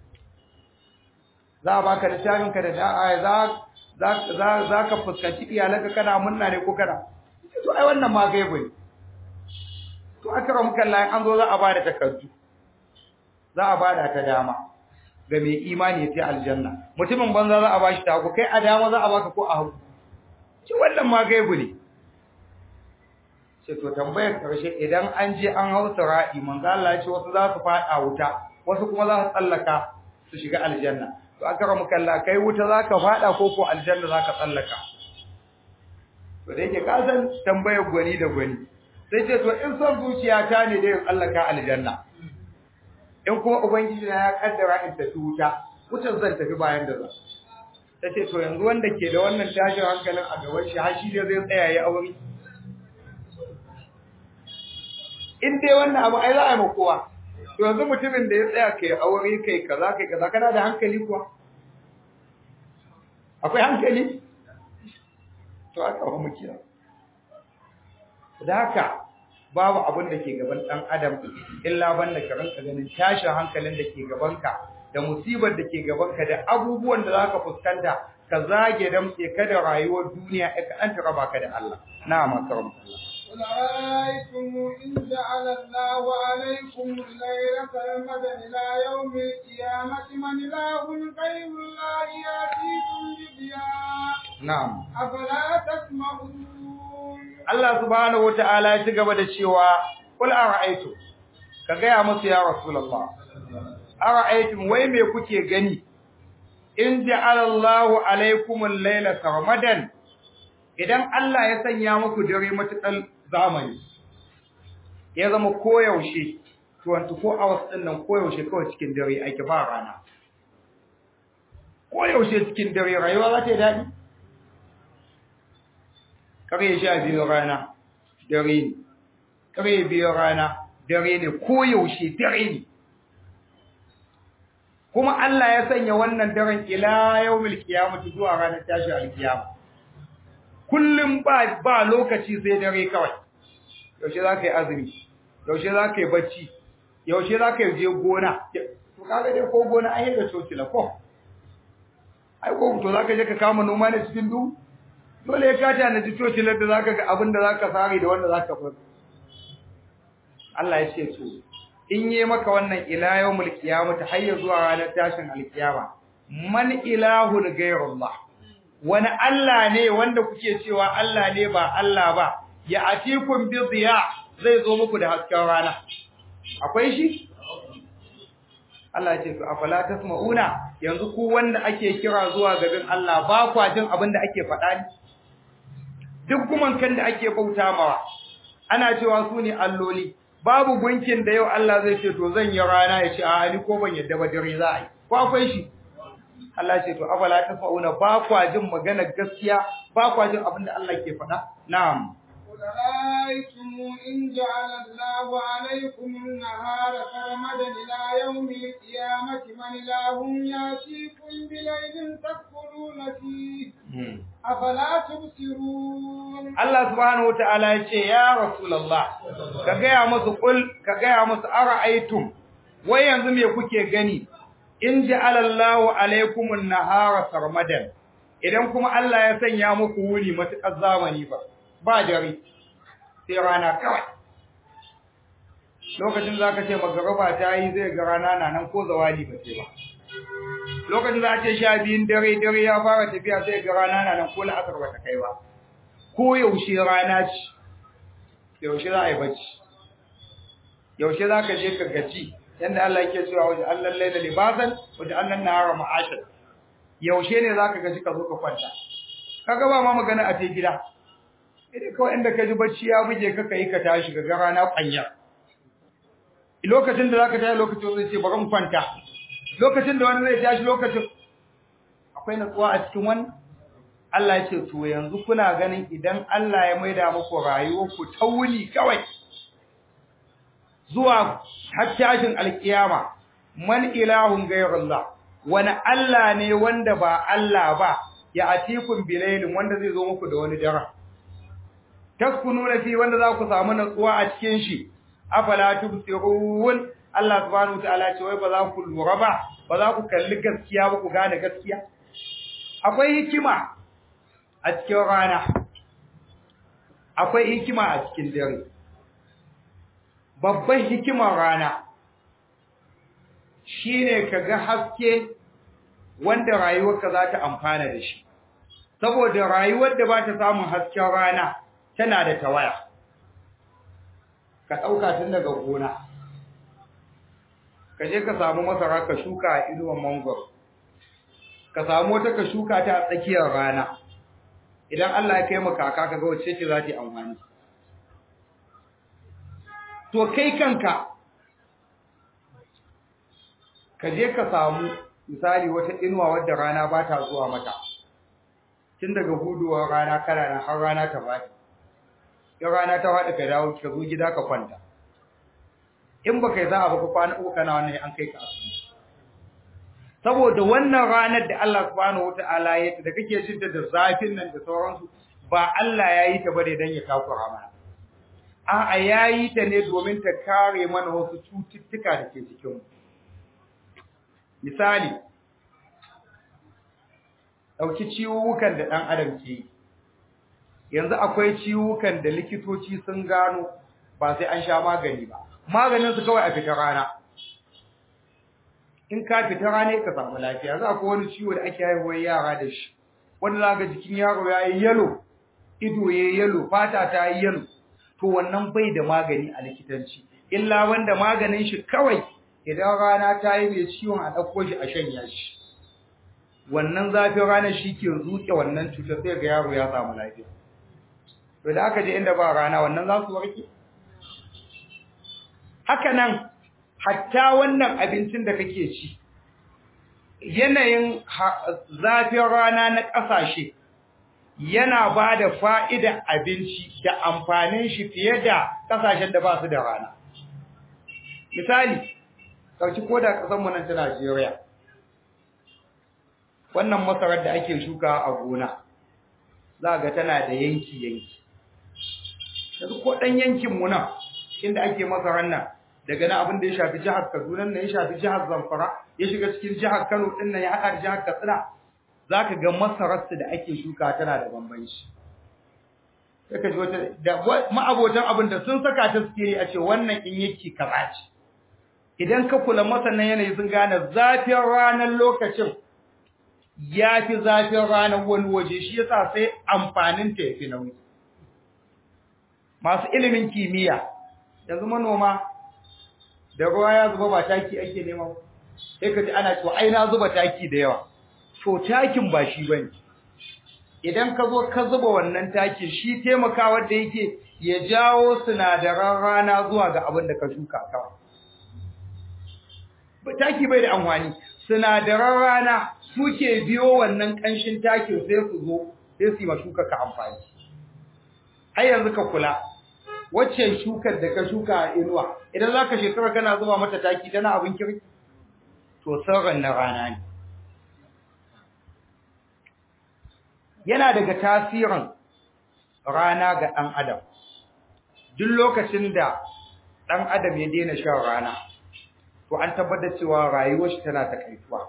za a baka littafin ka da da'a za za za ka fuskanci iyalanka kana munna ne ko kana to ai wannan ma gaibu ne to akramaka Allah an zo za a bada takardu za a bada ta dama ga mai imani sai aljanna mutumin banza za a bashi ta kai a dama za a baka ko a hagu ci wannan ma gaibu ne ce to tambayar karshe idan an je an hau sira'i manzo Allah ya ce wasu za su fada wuta wasu kuma za su tsallaka su shiga aljanna to aka ramu kalla kai wuta zaka fada ko ko aljanna zaka tsallaka to da yake ka san tambayar gwani da gwani sai ce to in son zuciya ta ne da in tsallaka aljanna in kuma ubangiji na ya kaddara in tafi wuta wutar zan tafi bayan da za ta ce to yanzu wanda ke da wannan tashin hankalin a gaban shi har shi ne zai tsaya ya aure in dai wannan abu ai za a yi kowa to yanzu mutumin da ya tsaya kai aure kai kaza kai kaza kana da hankali kuwa akwai hankali to aka ba muke da haka babu abin da ke gaban dan adam illa banda ka ranka ganin tashin hankalin da ke gabanka da musibar da ke gabanka da abubuwan da zaka fuskanta ka zage damtse ka da rayuwar duniya ka an raba ka da Allah na'am karam Allah قل أرأيتم إن جعل الله عليكم الليل سرمدا إلى يوم القيامة من إله غير الله يأتيكم بضياء na'am أفلا تسمعون Allah subhanahu wata'ala ya ci gaba da cewa kul ara'aytu ka gaya musu ya rasulullah ara'aytum wai me kuke gani in ja'ala Allahu alaykum al-layla sarmadan idan Allah ya sanya muku dare matukan zamani ya zama koyaushe 24 hours din nan koyaushe kawai cikin dare ake ba rana koyaushe cikin dare rayuwa za ta yi daɗi kare sha biyu rana dare ne kare biyu rana dare ne koyaushe dare ne kuma Allah ya sanya wannan daren ila yawmil qiyamati zuwa ranar tashi alkiyama kullum ba ba lokaci sai dare kawai yaushe za ka yi azumi yaushe za ka yi bacci yaushe za ka je gona to kaga dai ko gona an yi da cocila ko ai ko to za ka je ka kama noma ne cikin duhu dole ya kata na ji cocilar da za ka ga abin da za ka sare da wanda za ka bar Allah ya ce to in yi maka wannan ila yawmul qiyamati har zuwa ranar tashin alkiyama man ilahun ghayrullah wani Allah ne wanda kuke cewa Allah ne ba Allah ba ya atikum bi ziya zai zo muku da hasken rana akwai shi Allah ya ce to afala tasmauna yanzu ku wanda ake kira zuwa gaban Allah ba kwa jin abin da ake faɗa ne duk gumankan da ake bauta mawa ana cewa su ne alloli babu gunkin da yau Allah zai ce to zan yi rana ya ce a ni ko ban yadda ba dare za a yi ko akwai shi Allah ce to afala tasmauna ba kwa jin magana gaskiya ba kwa jin abin da Allah ke faɗa na'am رأيتم إن جعل الله عليكم النهار سرمدا إلى يوم القيامة من إله يأتيكم بليل تدخلون فيه أفلا تبصرون Allah subhanahu wa ta'ala ya ce ya Rasulullah ka gaya musu kul ka gaya musu ara'aytum wai yanzu me kuke gani in ja'ala Allahu alaykumun nahara sarmadan idan kuma Allah ya sanya muku wuni matukar zamani ba ba dare sai rana kawai lokacin za ka ce magaraba ta yi zai ga rana na nan ko zawali ba ce ba lokacin za a ce sha biyun dare dare ya fara tafiya sai ga rana na nan ko la'asar ba ta kai ba ko yaushe rana ce yaushe za a yi bacci yaushe za ka je ka gaci yadda Allah yake cewa wajen Allah laila libasan wajen Allah nahara ma'ashan yaushe ne za ka gaji ka zo ka kwanta kaga ba ma magana a te gida idan kawai inda ka ji bacci ya buge ka kai ka tashi ga rana kwanya lokacin da zaka tashi lokacin zai ce bari mu kwanta lokacin da wani zai tashi lokacin akwai natsuwa a cikin wannan Allah ya ce to yanzu kuna ganin idan Allah ya maida muku rayuwar ku ta wuni kawai zuwa har tashin alkiyama man ilahun ghayrullah wani Allah ne wanda ba Allah ba ya atikum bilailin wanda zai zo muku da wani dara taskununa fi wanda za ku samu natsuwa a cikin shi afala tubsirun Allah subhanahu wataala ce wai ba za ku lura ba ba za ku kalli gaskiya ba ku gane gaskiya akwai hikima a cikin rana akwai hikima a cikin dare babban hikimar rana shine kaga haske wanda rayuwarka za ta amfana da shi saboda rayuwar da ba ta samun hasken rana tana da tawaya ka ɗauka tun daga gona ka je ka samu masara ka shuka a inuwan mangoro ka samu wata ka shuka ta a tsakiyar rana idan Allah ya kai mu kaka ka ga wacce ce za ta yi amfani to kai kanka ka je ka samu misali wata inuwa wadda rana ba ta zuwa mata tun daga huduwar rana kana nan har rana ta faɗi in rana ta faɗi ka dawo ka zo gida ka kwanta in ba kai za a baka kwana uku kana wannan an kai ka asibiti saboda wannan ranar da Allah subhanahu wata'ala ya ta da kake jin da zafin nan da sauransu ba Allah ya yi ta bane dan ya takura mana a'a ya yi ta ne domin ta kare mana wasu cututtuka da ke cikin mu misali ɗauki ciwukan da ɗan adam ke yi yanzu akwai ciwukan da likitoci sun gano ba sai an sha magani ba maganin su kawai a fita rana in ka fita rana ka samu lafiya za ku wani ciwo da ake haihuwar yara da shi wanda za ga jikin yaro ya yi yalo ido ya yi yalo fata ta yi yalo to wannan bai da magani a likitanci illa wanda maganin shi kawai idan rana ta yi mai ciwon a ɗauko shi a shanya shi wannan zafin ranar shi ke zuke wannan cutar sai ga yaro ya samu lafiya to da aka je inda ba rana wannan za su warke haka nan hatta wannan abincin da kake ci yanayin zafin rana na ƙasashe yana ba da fa'ida abinci da amfanin shi fiye da ƙasashen da ba su da rana. Misali, ɗauki ko da ƙasanmu nan ta Najeriya, wannan masarar da ake shuka a gona, za ga tana da yanki-yanki. Yanzu ko ɗan yankinmu nan, inda ake masarar nan, daga na abin da ya shafi jihar Kaduna nan ya shafi jihar Zamfara ya shiga cikin jihar Kano din nan ya haɗa da jihar Katsina zaka ga masararsu da ake shuka tana da bambanci sai ka ji wata da ma'abotan abin da sun saka ta suke a ce wannan in yake kaza ce idan ka kula masanan yanayi sun gane zafin ranar lokacin ya fi zafin ranar wani waje shi yasa sai amfanin ta yafi nauyi masu ilimin kimiyya yanzu manoma da ruwa ya zuba ba taki ake nema sai ka ji ana cewa ai na zuba taki da yawa to takin ba shi bane idan ka zo ka zuba wannan takin shi taimakawa da yake ya jawo sinadaran rana zuwa ga abin da ka shuka kawai taki bai da amfani sinadaran rana suke biyo wannan kanshin takin sai su zo sai su yi ma shuka ka amfani ai yanzu ka kula wacce shukar da ka shuka a inuwa idan zaka shekara kana zuba mata taki tana abin kirki to sauran na rana ne yana daga tasirin rana ga ɗan adam duk lokacin da ɗan adam ya daina shan rana to an tabbatar cewa rayuwar shi tana takaituwa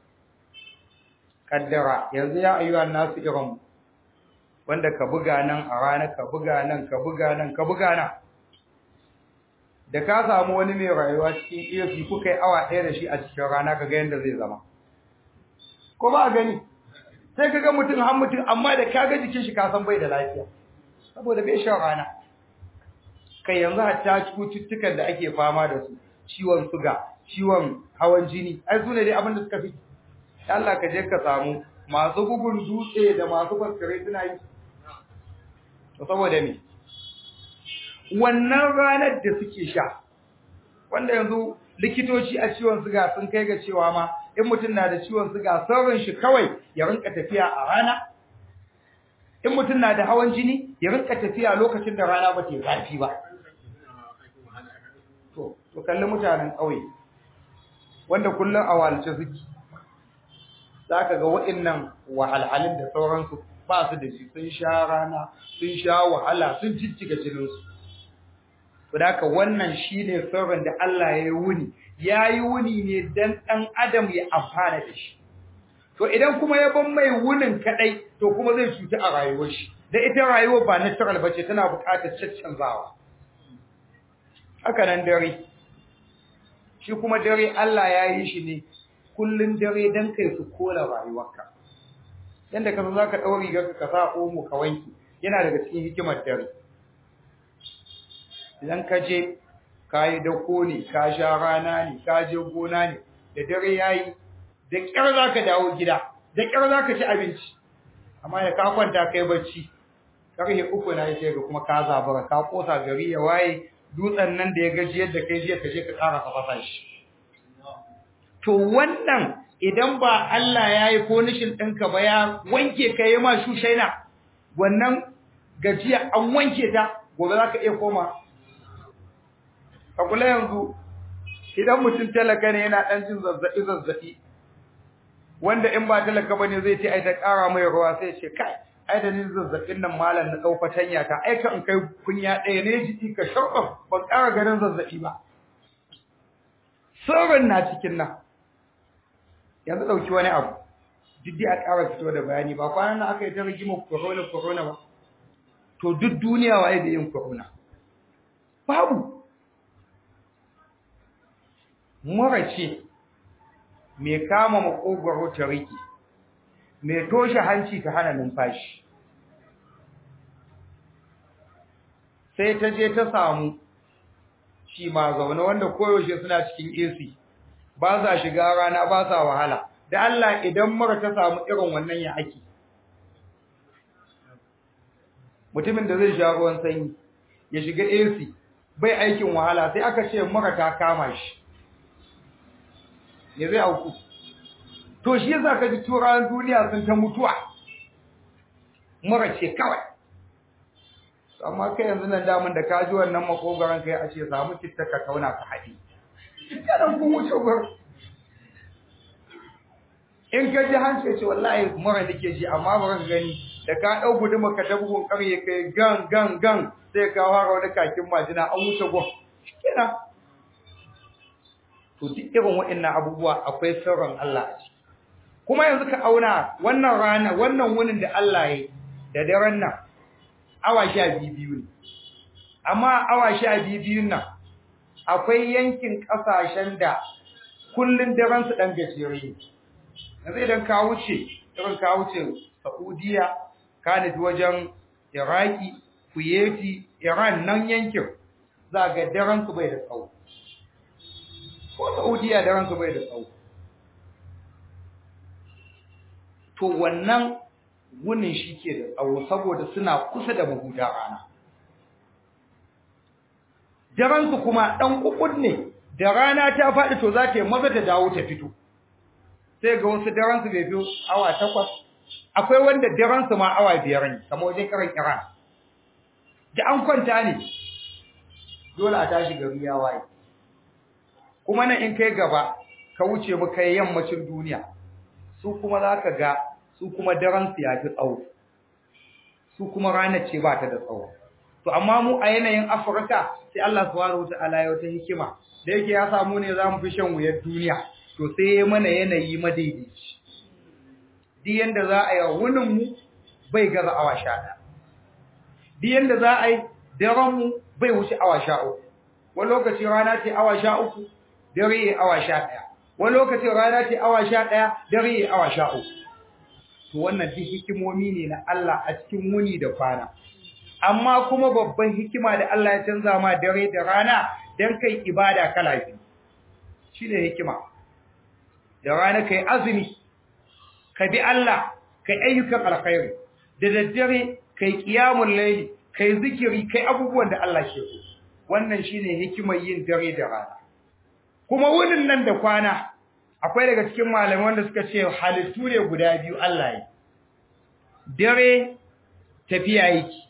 kaddara yanzu ya ayyuhan nasu irin wanda ka buga nan a rana ka buga nan ka buga nan ka buga nan da ka samu wani mai rayuwa cikin AC kuka yi awa ɗaya da shi a cikin rana ka ga yadda zai zama ko ba a gani sai ka ga mutum har mutum amma da ka ga jikin shi ka san bai da lafiya saboda bai shan rana kai yanzu hatta cututtukan da ake fama da su ciwon suga ciwon hawan jini ai su ne dai abin da suka fi Allah ka je ka samu masu bugun dutse da masu faskare suna yi to saboda me wannan ranar da suke sha wanda yanzu likitoci a ciwon suga sun kai ga cewa ma in mutum na da ciwon suga saurin shi kawai ya rinka tafiya a rana in mutum na da hawan jini ya rinka tafiya lokacin da rana ba ta zafi ba to to kalli mutanen ƙauye wanda kullum a walce suke zaka ga waɗannan wahalhalun da sauransu ba su da shi sun sha rana sun sha wahala sun jijjiga jininsu Saboda wannan shine sirrin da Allah ya yi wuni, ya yi wuni ne dan ɗan adam ya amfana da shi. To idan kuma ya ban mai wunin kaɗai, to kuma zai cuta a rayuwar shi. Da ita rayuwar ba natural ba ce tana buƙatar caccanzawa. Haka nan dare. Shi kuma dare Allah ya yi shi ne kullum dare dan kai su kola rayuwarka. Yanda ka za ka ɗau rigar ka sa omo ka wanki, yana daga cikin hikimar dare. idan ka je ka yi dako ne ka sha rana ne ka je gona ne da dare ya yi da ƙyar za ka dawo gida da ƙyar za ka ci abinci amma da ka kwanta kai bacci ƙarfe uku na yake ga kuma ka zabara ka kosa gari ya waye dutsen nan da ya gaji yadda kai jiya ka je ka ƙara ka fasa shi to wannan idan ba Allah ya yi konishin ɗinka ba ya wanke ka yi ma shushaina wannan gajiya an wanke ta gobe za ka iya koma a kula yanzu idan mutum talaka ne yana ɗan jin zazzaɓi zazzaɓi wanda in ba talaka bane zai ce ai ta ƙara mai ruwa sai ce kai ai da ni zazzaɓin nan malam na ɗau fatanya ta ai kan kai kunya ɗaya ne jiki ka sharɓa ban ƙara ganin zazzaɓi ba sauran na cikin nan yanzu ɗauki wani abu duk a ƙara fito da bayani ba kwanan nan aka yi ta rigima corona corona ba to duk duniya waye da yin corona babu mura ce mai kama makogwaro ta riki mai toshe hanci ta hana numfashi sai ta je ta samu shi ma zaune wanda koyaushe suna cikin AC ba sa shiga rana ba sa wahala da Allah idan mura ta samu irin wannan ya ake mutumin da zai sha ruwan sanyi ya shiga AC bai aikin wahala sai aka ce mura ta kama shi ne zai auku to shi yasa ka ji turawan duniya sun ta mutuwa mura ce kawai amma kai yanzu nan damun da ka ji wannan makogaran kai a ce samu citta ka kauna ka haɗi kada ku wuce gur in ka ji hanci ce wallahi mura nake ji amma ba ka gani da ka ɗau guduma ka dabgun ƙarye kai gan gan gan sai ka fara wani kakin majina an wuce gun kenan to duk irin waɗannan abubuwa akwai sirrin Allah a ciki kuma yanzu ka auna wannan rana wannan wunin da Allah ya da daren nan awa sha biyu ne amma awa sha biyun nan akwai yankin ƙasashen da kullun daren su dan gajere ne yanzu idan ka wuce irin ka wuce Saudiya ka nufi wajen Iraki Kuwaiti Iran nan yankin za ga daren su bai da tsawo ko Saudiya daren su bai da tsawo to wannan wunin shi ke da tsawo saboda suna kusa da mahuda rana daren su kuma dan kukun ne da rana ta faɗi to za ta yi maza ta dawo ta fito sai ga wasu daren su bai biyo awa takwas akwai wanda daren su ma awa biyar ne kamar wajen karan Iran da an kwanta ne dole a tashi gari ya waye kuma nan in kai gaba ka wuce mu kai yammacin duniya su kuma zaka ga su kuma daren su ya fi tsawo su kuma ranar ce ba ta da tsawo to amma mu a yanayin Afirka sai Allah subhanahu wataala ya wata hikima da yake ya samu ne zamu fi shan wuyar duniya to sai ya mana yanayi madaidaici duk yanda za a yi wunin mu bai gaza awa sha ɗaya duk yanda za a yi daren mu bai wuce awa sha uku wani lokaci rana ce awa sha uku dare ya awa sha ɗaya wani lokaci rana ce awa sha ɗaya dare ya awa sha uku to wannan duk hikimomi ne na Allah a cikin wuni da kwana amma kuma babban hikima da Allah ya canza ma dare da rana dan kai ibada kala biyu shine hikima da rana kai azumi ka bi Allah kai ayyukan alkhairi da daddare kai qiyamul layli kai zikiri kai abubuwan da Allah ke so wannan shine hikimar yin dare da rana kuma wunin nan da kwana akwai daga cikin malamai wanda suka ce halittu ne guda biyu Allah yi dare tafiya yake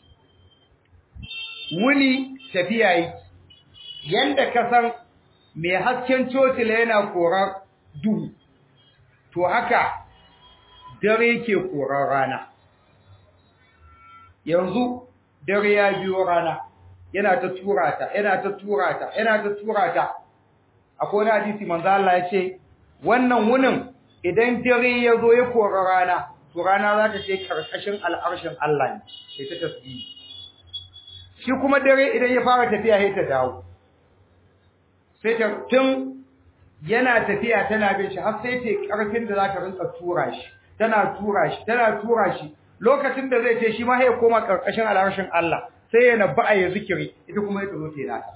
wuni tafiya yake yanda ka san mai hasken cocila yana korar duhu to haka dare ke korar rana yanzu dare ya biyo rana yana ta tura ta yana ta tura ta yana ta tura ta akwai wani hadisi manzo Allah ya ce wannan wunin idan dare ya zo ya kora rana to rana za ta je karkashin al'arshin Allah ne sai ta tasbihi shi kuma dare idan ya fara tafiya sai ta dawo sai ta tun yana tafiya tana bin shi har sai ta karfin da za ta rinka tura shi tana tura shi tana tura shi lokacin da zai ce shi ma ya koma karkashin al'arshin Allah sai ya nabba ya zikiri ita kuma ya zo ta nata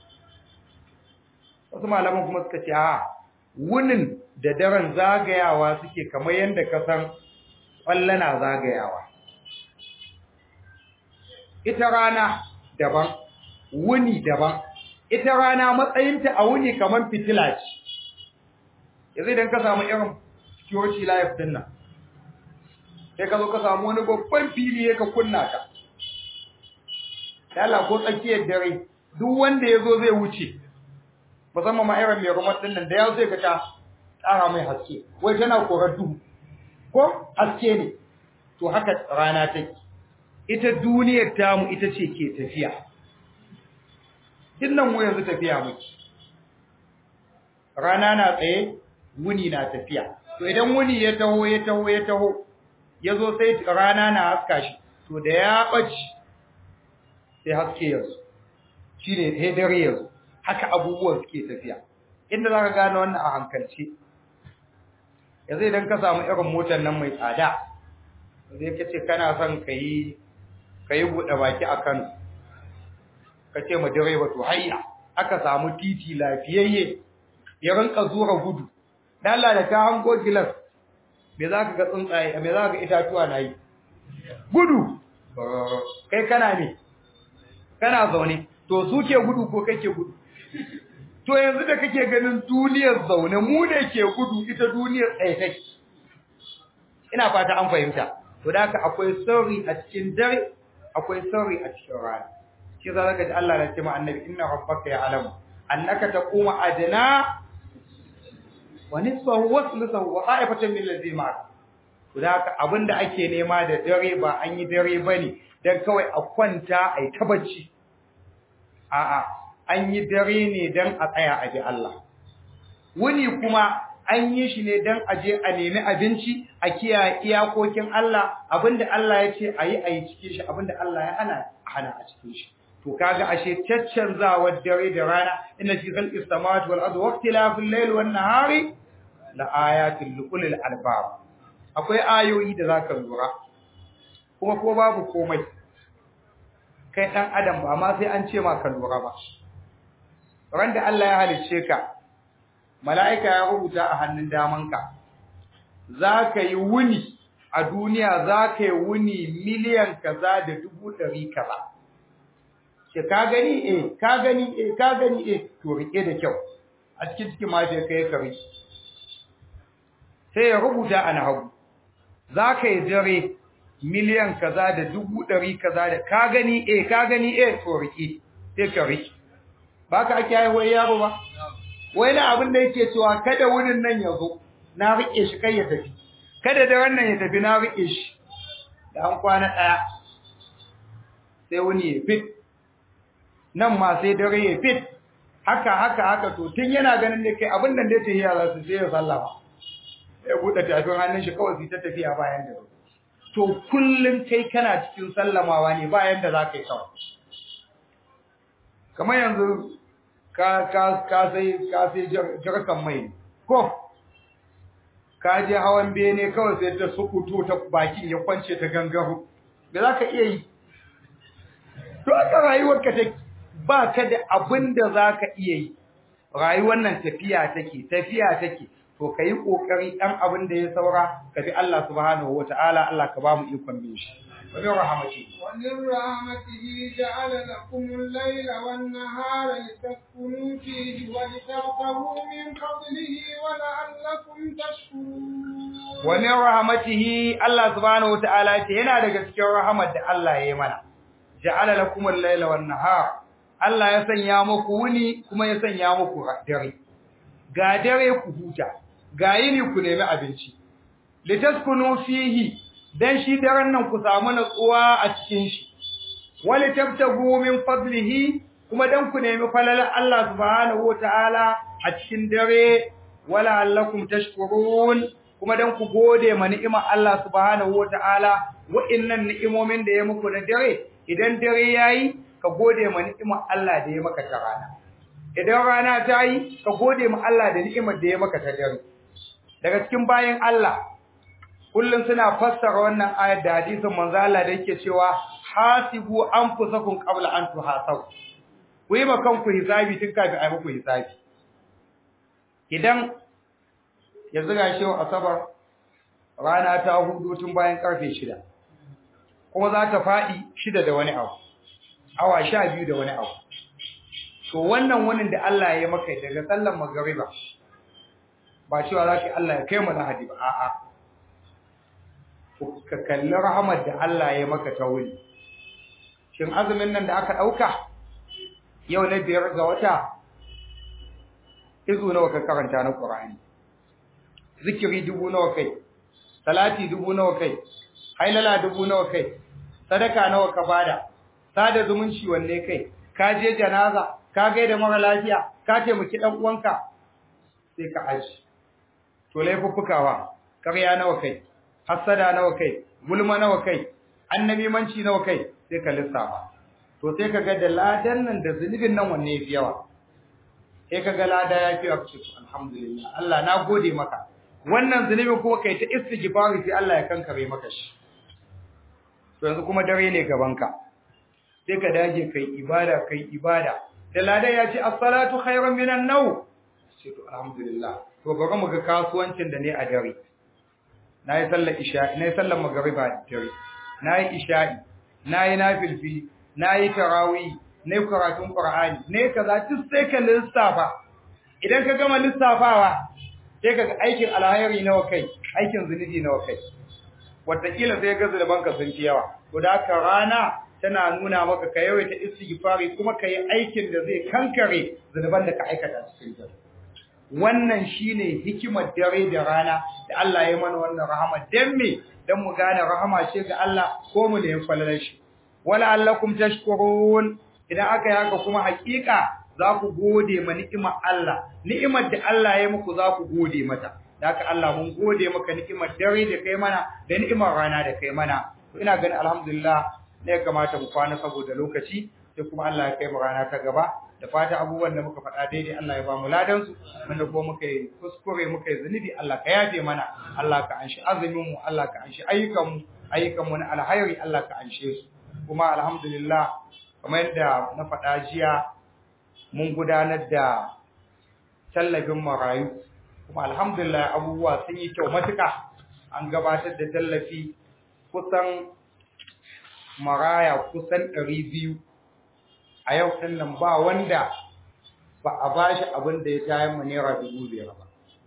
wasu malaman kuma suka ce a wunin da daren zagayawa suke kamar yadda ka san na zagayawa ita rana daban wuni daban ita rana matsayinta a wuni kamar fitila ce yanzu idan ka samu irin security life din nan sai ka zo ka samu wani babban fili ya ka kunna ka Allah ko tsakiyar dare duk wanda ya zo zai wuce musamman ma irin mai rumar din nan da ya zai ga ta tsara mai haske wai tana korar duhu ko haske ne to haka rana take ita duniyar tamu ita ce ke tafiya dinnan mu yanzu tafiya muke rana na tsaye wuni na tafiya to idan wuni ya taho ya taho ya taho ya zo sai rana na haska shi to da ya ɓaci sai haske yanzu shi ne dare yanzu haka abubuwan suke tafiya inda za ka gane wannan a hankalci yanzu idan ka samu irin motar nan mai tsada zai ka ce kana son ka yi ka yi buɗe baki a kan ka ce ma direba to hayya aka samu titi lafiyayye ya rinka zura gudu dala da ta hango gilas me za ka ga tsuntsaye me za ka ga itatuwa na yi gudu kai kana ne kana zaune to su ke gudu ko kake gudu to yanzu da kake ganin duniyar zaune mu ne ke gudu ita duniyar tsaye take ina fata an fahimta to da haka akwai sirri a cikin dare akwai sirri a cikin rana shi za ka ji Allah ya ce ma annabi inna rabbaka ya'lamu annaka taqumu adna wa nisfahu wa thuluthahu wa qa'ifatan min alladhina ma'aka to da haka abinda ake nema da dare ba an yi dare bane dan kawai a kwanta ai ta bacci a'a an yi dare ne dan a tsaya a ji Allah wuni kuma an yi shi ne dan a je a nemi abinci a kiyaye iyakokin Allah abinda Allah ya ce ayi ayi cikin shi abinda Allah ya hana hana a cikin shi to kaga ashe caccanzawar dare da rana inna fi khalqis samawati wal ardi waqtilafil layli wan nahari la ayatin liqulil albab akwai ayoyi da zaka lura kuma ko babu komai kai dan adam ba ma sai an ce ma ka lura ba ran da Allah ya halicce ka mala'ika ya rubuta a hannun damanka zaka yi wuni a duniya zaka yi wuni miliyan kaza da dubu ɗari kaza ce ka gani eh ka gani eh ka gani eh to rike da kyau a cikin cikin ma je kai kare sai ya rubuta a nahawu zaka yi dare miliyan kaza da dubu ɗari kaza da ka gani eh ka gani eh to rike sai ka rike baka ake haihuwar yaro ba wai na abin da yake cewa kada wurin nan ya zo na rike shi kai ya tafi kada da wannan ya tafi na rike shi da an kwana ɗaya sai wani ya fit nan ma sai dare ya fit haka haka haka to tun yana ganin da kai abin da da yake yara su sai ya sallama ya bude tafin hannun shi kawai ta tafiya bayan da to kullun kai kana cikin sallamawa ne bayan da zaka yi kawai kamar yanzu ka ka ka sai ka sai jarkan mai ko ka je hawan bene kawai sai ta sukuto ta bakin ya kwance ta gangaro me zaka iya yi to aka rayuwar ka take ba ka da abin da za ka iya yi rayuwar nan tafiya take tafiya take to ka yi ƙoƙari ɗan abin da ya saura ka bi Allah subhanahu wa ta'ala Allah ka ba mu ikon bin shi wani rahamati ومن رحمته جعل لكم الليل والنهار لتسكنوا فيه ولتبتغوا من فضله ولعلكم تشكرون wani rahamatihi Allah subhanahu wa ta'ala ce yana daga cikin rahamar da Allah ya yi mana ja'ala lakum al-laila wan-nahar Allah ya sanya muku wuni kuma ya sanya muku dare ga dare ku huta ga yini ku nemi abinci litaskunu fihi dan shi daren nan ku samu natsuwa a cikin shi wali tabtagu min fadlihi kuma dan ku nemi falalar Allah subhanahu wataala a cikin dare wala allakum tashkurun kuma dan ku gode ma ni'imar Allah subhanahu wataala wa'innan ni'imomin da ya muku na dare idan dare yayi ka gode ma ni'imar Allah da ya maka ta rana idan rana ta yi ka gode ma Allah da ni'imar da ya maka ta dare daga cikin bayan Allah kullum suna fassara wannan ayar da hadisin manzo Allah da yake cewa hasibu anfusakum qabla an tuhasabu ku yi makan ku hisabi tun kafin a yi muku hisabi idan yanzu ga shi asabar rana ta hudu tun bayan karfe shida kuma za ta faɗi shida da wani abu awa sha biyu da wani abu to wannan wani da Allah ya maka daga sallan magariba ba cewa za ka Allah ya kai mu lahadi ba a'a ka kalli rahamar da Allah ya maka ta wuri shin azumin nan da aka ɗauka yau na biyar ga wata izu nawa ka karanta na Qur'ani zikiri dubu nawa kai salati dubu nawa kai hailala dubu nawa kai sadaka nawa ka bada sada zumunci wanne kai ka je janaza ka gaida mara lafiya ka taimaki dan uwanka sai ka aji to laifuffukawa ƙarya nawa kai hasada nawa kai gulma nawa kai annabi manci nawa kai sai ka lissafa to sai ka ga da ladan nan da zunubin nan wanne yafi yawa sai ka ga lada ya fi yawa to alhamdulillah Allah na gode maka wannan zunubin kuma kai ta istighfari sai Allah ya kankare maka shi to yanzu kuma dare ne gabanka sai ka dage kai ibada kai ibada da ladan ya ce as-salatu khairun minan naw sai to alhamdulillah to bari mu ga kasuwancin da ne a dare nayi sallar isha'i nayi sallar magriba da dare nayi isha'i nayi nafilfi nayi tarawih ne karatun qur'ani ne kaza duk sai ka lissafa idan ka gama lissafawa sai ka ga aikin alhairi nawa kai aikin zunubi nawa kai wataƙila sai ga zunuban ka sun fi yawa to da haka rana tana nuna maka ka yawaita istighfari kuma ka yi aikin da zai kankare zunuban da ka aikata cikin ta wannan shine hikimar dare da rana da Allah ya mana wannan rahama dan me dan mu gane rahama ce ga Allah ko mu da falalar shi wala allakum tashkurun idan aka yi haka kuma hakika za ku gode ma ni'imar Allah ni'imar da Allah ya muku za ku gode mata haka Allah mun gode maka ni'imar dare da kai mana da ni'imar rana da kai mana to ina ganin alhamdulillah ne ya kamata mu kwana saboda lokaci sai kuma Allah ya kai mu rana ta gaba da fata abubuwan da muka faɗa daidai Allah ya ba mu ladan su wanda ko muka yi kuskure muka yi zunubi Allah ka yafe mana Allah ka anshi azumin mu Allah ka anshi ayyukan mu ayyukan mu na alhairi Allah ka anshe su kuma alhamdulillah kamar yadda na faɗa jiya mun gudanar da tallafin marayu kuma alhamdulillah abubuwa sun yi kyau matuƙa an gabatar da tallafi kusan maraya kusan ɗari biyu a yau ɗin nan ba wanda ba a ba shi abin da ya tayin mu naira dubu biyar ba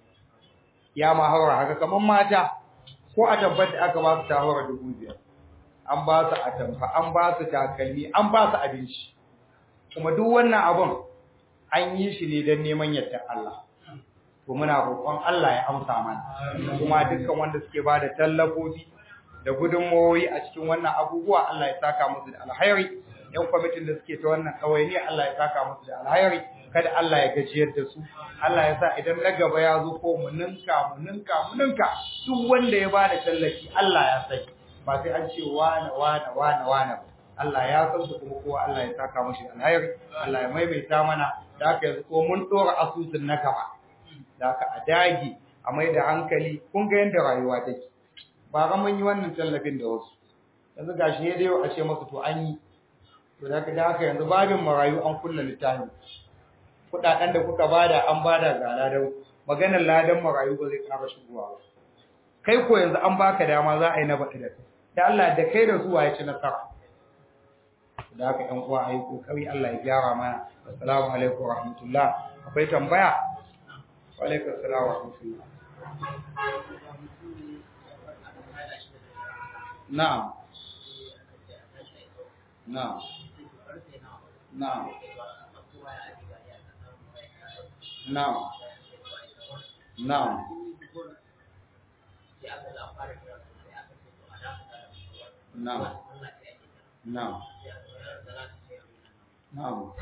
ya ma haura haka kamar mata ko a tabbat da aka ba su ta haura dubu biyar an ba su atamfa an ba su takalmi an ba su abinci kuma duk wannan abun an yi shi ne don neman yadda Allah to muna roƙon Allah ya amsa mana kuma dukkan wanda suke ba da tallafofi da gudunmawoyi a cikin wannan abubuwa Allah ya saka musu da alhairi yan kwamitin da suke ta wannan ɗawainiya Allah ya saka musu da alhairi kada Allah ya gajiyar da su Allah ya sa idan na gaba ya zo ko mu ninka mu ninka mu ninka duk wanda ya bada tallafi Allah ya sani ba sai an ce wane wane wane wane ba Allah ya san su kuma kowa Allah ya saka mashi alhairi Allah ya maimaita mana da haka yanzu ko mun dora asusun na gaba da haka a dage a mai da hankali kun ga yadda rayuwa take ba ga mun yi wannan tallafin da wasu yanzu gashi ne da yau a ce masa to an yi to da haka da haka yanzu babin marayu an kulla littafin kudaden da kuka bada an bada ga ladan maganar ladan marayu ba zai ƙara shigowa ba kai ko yanzu an baka dama za a yi na baɗi da kai da Allah da kai da zuwa ya ci nasara da haka ƴan uwa ayi kokari Allah ya gyara mana assalamu alaikum wa rahmatullah akwai tambaya wa alaikum assalam wa rahmatullah na'am na'am na'am na'am na'am na'am na'am na'am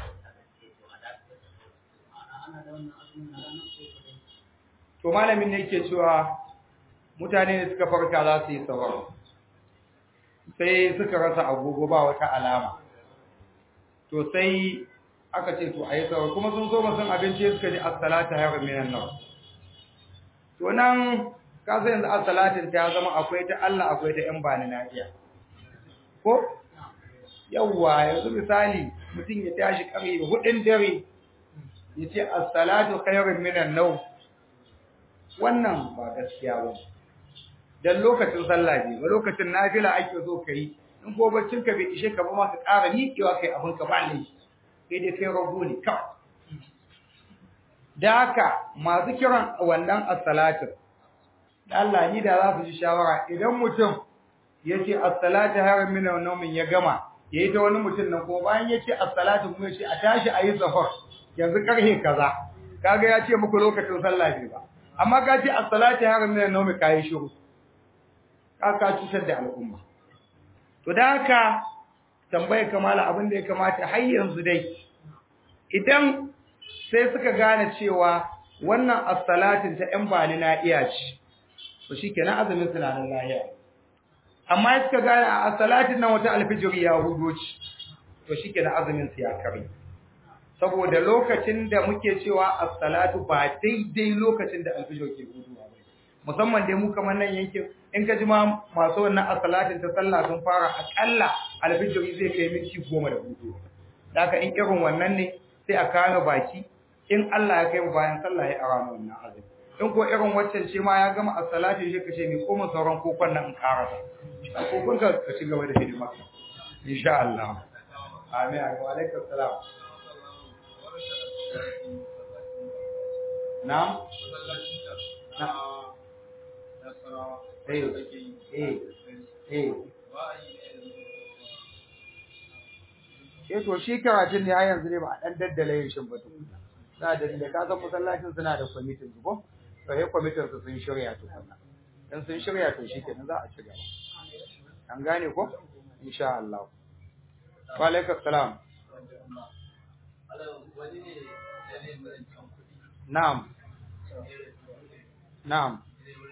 to malamin ne yake cewa mutane ne suka farka za su yi sahur sai suka rasa agogo ba wata alama to sai aka ce to ayi sahur kuma sun so san abinci suka ji as-salatu hayrun minan nawm to nan ka san yanzu as-salatin ta zama akwai ta Allah akwai ta yan bani nafiya ko yawwa yanzu misali mutum ya tashi ƙarfe hudun dare ya ce as-salatu khairun minan nawm wannan ba gaskiya ba dan lokacin sallah ne ba lokacin nafila ake so kai in ko baccin ka bai ishe ka ba ma ka ƙara miƙewa kai abin ka ba ne sai dai kai rago ne kawai da haka masu kiran wannan as-salatu Allah ni da za su ji shawara idan mutum yace as-salatu haram min nawmin ya gama yayi ta wani mutum nan ko bayan yace as-salatu kuma yace a tashi ayi safar yanzu karhe kaza kaga ya ce muku lokacin sallah ne ba amma ka ce as-salatu haram min nawmi kai shiru ka cutar da al'umma to da haka tambayar kamala abin da ya kamata har yanzu dai idan sai suka gane cewa wannan as-salatin ta yan bani na iya ci to shikenan azumin suna nan lahiya amma suka gane a salatin nan wata alfijiri ya hudo ci to shikenan azumin su ya kare saboda lokacin da muke cewa as-salatu ba daidai lokacin da alfijir ke huduwa ba musamman dai mu kamar nan yankin in ka ji ma masu wannan as-salatin ta sallah sun fara akalla alfijiri zai kai minti goma da hudu da haka in irin wannan ne sai a kame baki in Allah ya kai mu bayan sallah ya ara wannan azumi in ko irin waccan ce ma ya gama as-salatu shi kace ni ko mun sauran kokon nan in karasa kokon ka ka ci gaba da hidima insha Allah amin wa alaikum salam na'am eh eh eh eh to shi karatun ne har yanzu ne ba a dan daddale yin shin ba tukuna na da da ka san masallacin suna da kwamitin su ko to sai kwamitin su sun shirya tukuna dan sun shirya to shi kenan za a ci gaba an gane ko insha Allah wa alaikum salam na'am na'am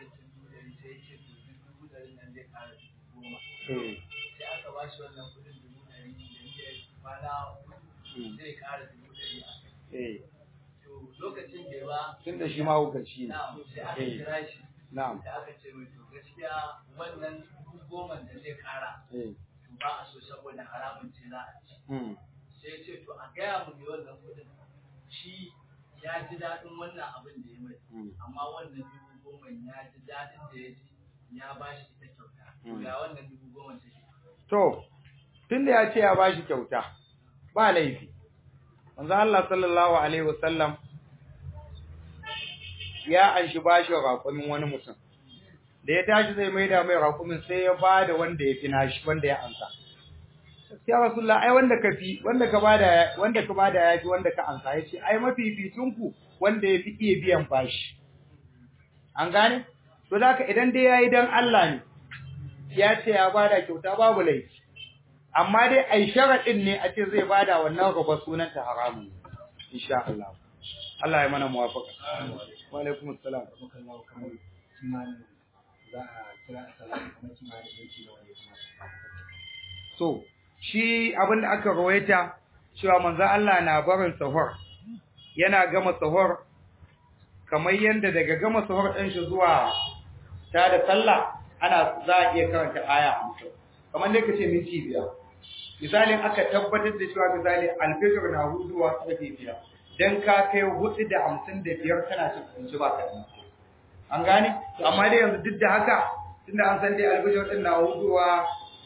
eh sai aka ba shi wannan kudin dubu ɗari da ya kwana zai ƙara dubu ɗari a kai. eh To lokacin bai ba, tunda shi ma hukunci ne na'am sai aka Eh. kira shi. na'am Sai aka ce mai to gaskiya wannan dubu goma da zai ƙara eh to ba a so saboda haramun ce za a ci. mm Sai ya ce to a gaya mu mai wannan kudin shi ya ji daɗin wannan abin da ya mai. mm Amma wannan dubu goma ya ji daɗin da ya ji ya ba shi ita kyauta. To Mm. ya wannan dubu goma take. To, tunda ya ce ya bashi kyauta, ba laifi. Manzo Allah sallallahu alaihi wasallam ya anshi bashi raƙumin wani mutum. Da ya tashi zai maida mai raƙumin sai ya bada wanda ya fi nashi, wanda ya ansa. Ya Rasulullah, ai wanda ka fi, wanda ka bada wanda ka bada ya fi wanda ka ansa. Ya ce, ai mafificin ku wanda ya fi iya biyan bashi. An gane? To da haka idan dai yayi dan Allah ne, ya ce ya bada kyauta babu laifi amma dai ai sharadin ne a ce zai bada wannan ruba sunan ta haramun insha Allah Allah ya mana muwafaka wa alaikum assalam Allah kamar kimanin za a kira a salatu kamar kimanin yanki da wani kuma so shi abin da aka rawaita cewa manzo Allah na barin sahur yana gama sahur kamar yanda daga gama sahur din shi zuwa ta da sallah ana za a iya karanta aya 50 kamar dai kace minti biyar misalin aka tabbatar da cewa misali alfijir na huduwa karfe biyar dan ka kai hudu da hamsin da biyar kana cin abinci ba ka an gane amma dai yanzu duk da haka tunda an san dai alfijir din na huduwa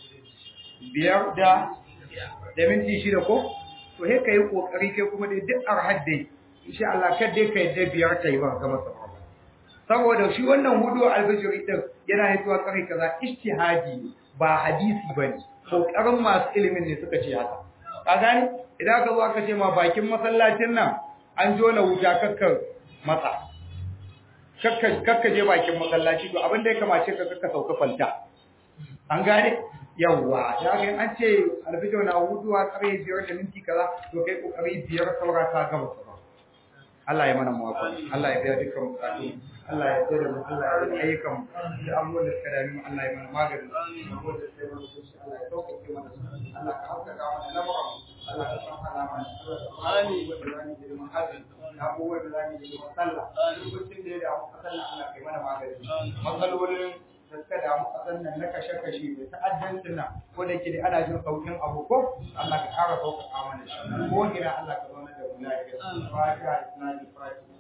biyar da da minti shida ko to he kai kokari kai kuma dai duk arhad dai insha Allah kar dai kai da biyar kai ba ga masa saboda shi wannan hudu albajiri din yana hitowa kai kaza ijtihadi ne, ba hadisi bane kokarin masu ilimin ne suka ce haka ka gane idan ka zo aka ce ma bakin masallacin nan an jona wuta kakkar matsa kakka kakka je bakin masallaci to abin da ya kamace ka kakka sauka falta an gane yawwa ya ga an ce alfijo na huduwa kare biyar da minti kaza to kai kokari biyar saura ka gama sauran Allah ya mana muwafa Allah ya biya dukkan bukatu Allah ya tsare mu Allah ya yi ayyukan mu da abubuwan da suka dami mu Allah ya mana magani abubuwan da suka yi mana kunci Allah ya sauƙaƙe mana su. Allah ka haukaka mana lamarin mu Allah ka san halama ne amin abubuwan da zamu yi da mahajin abubuwan da zamu yi da sallah lokacin da ya damu a sallah Allah kai mana magani matsalolin da suka damu ƙasar nan na kashe-kashe da ta'addancin nan ko da ke da ana jin saukin abu ko Allah ka ƙara sauƙaƙa mana shi ko ina Allah ka zauna da mu lafiya fatiha isnadi fatiha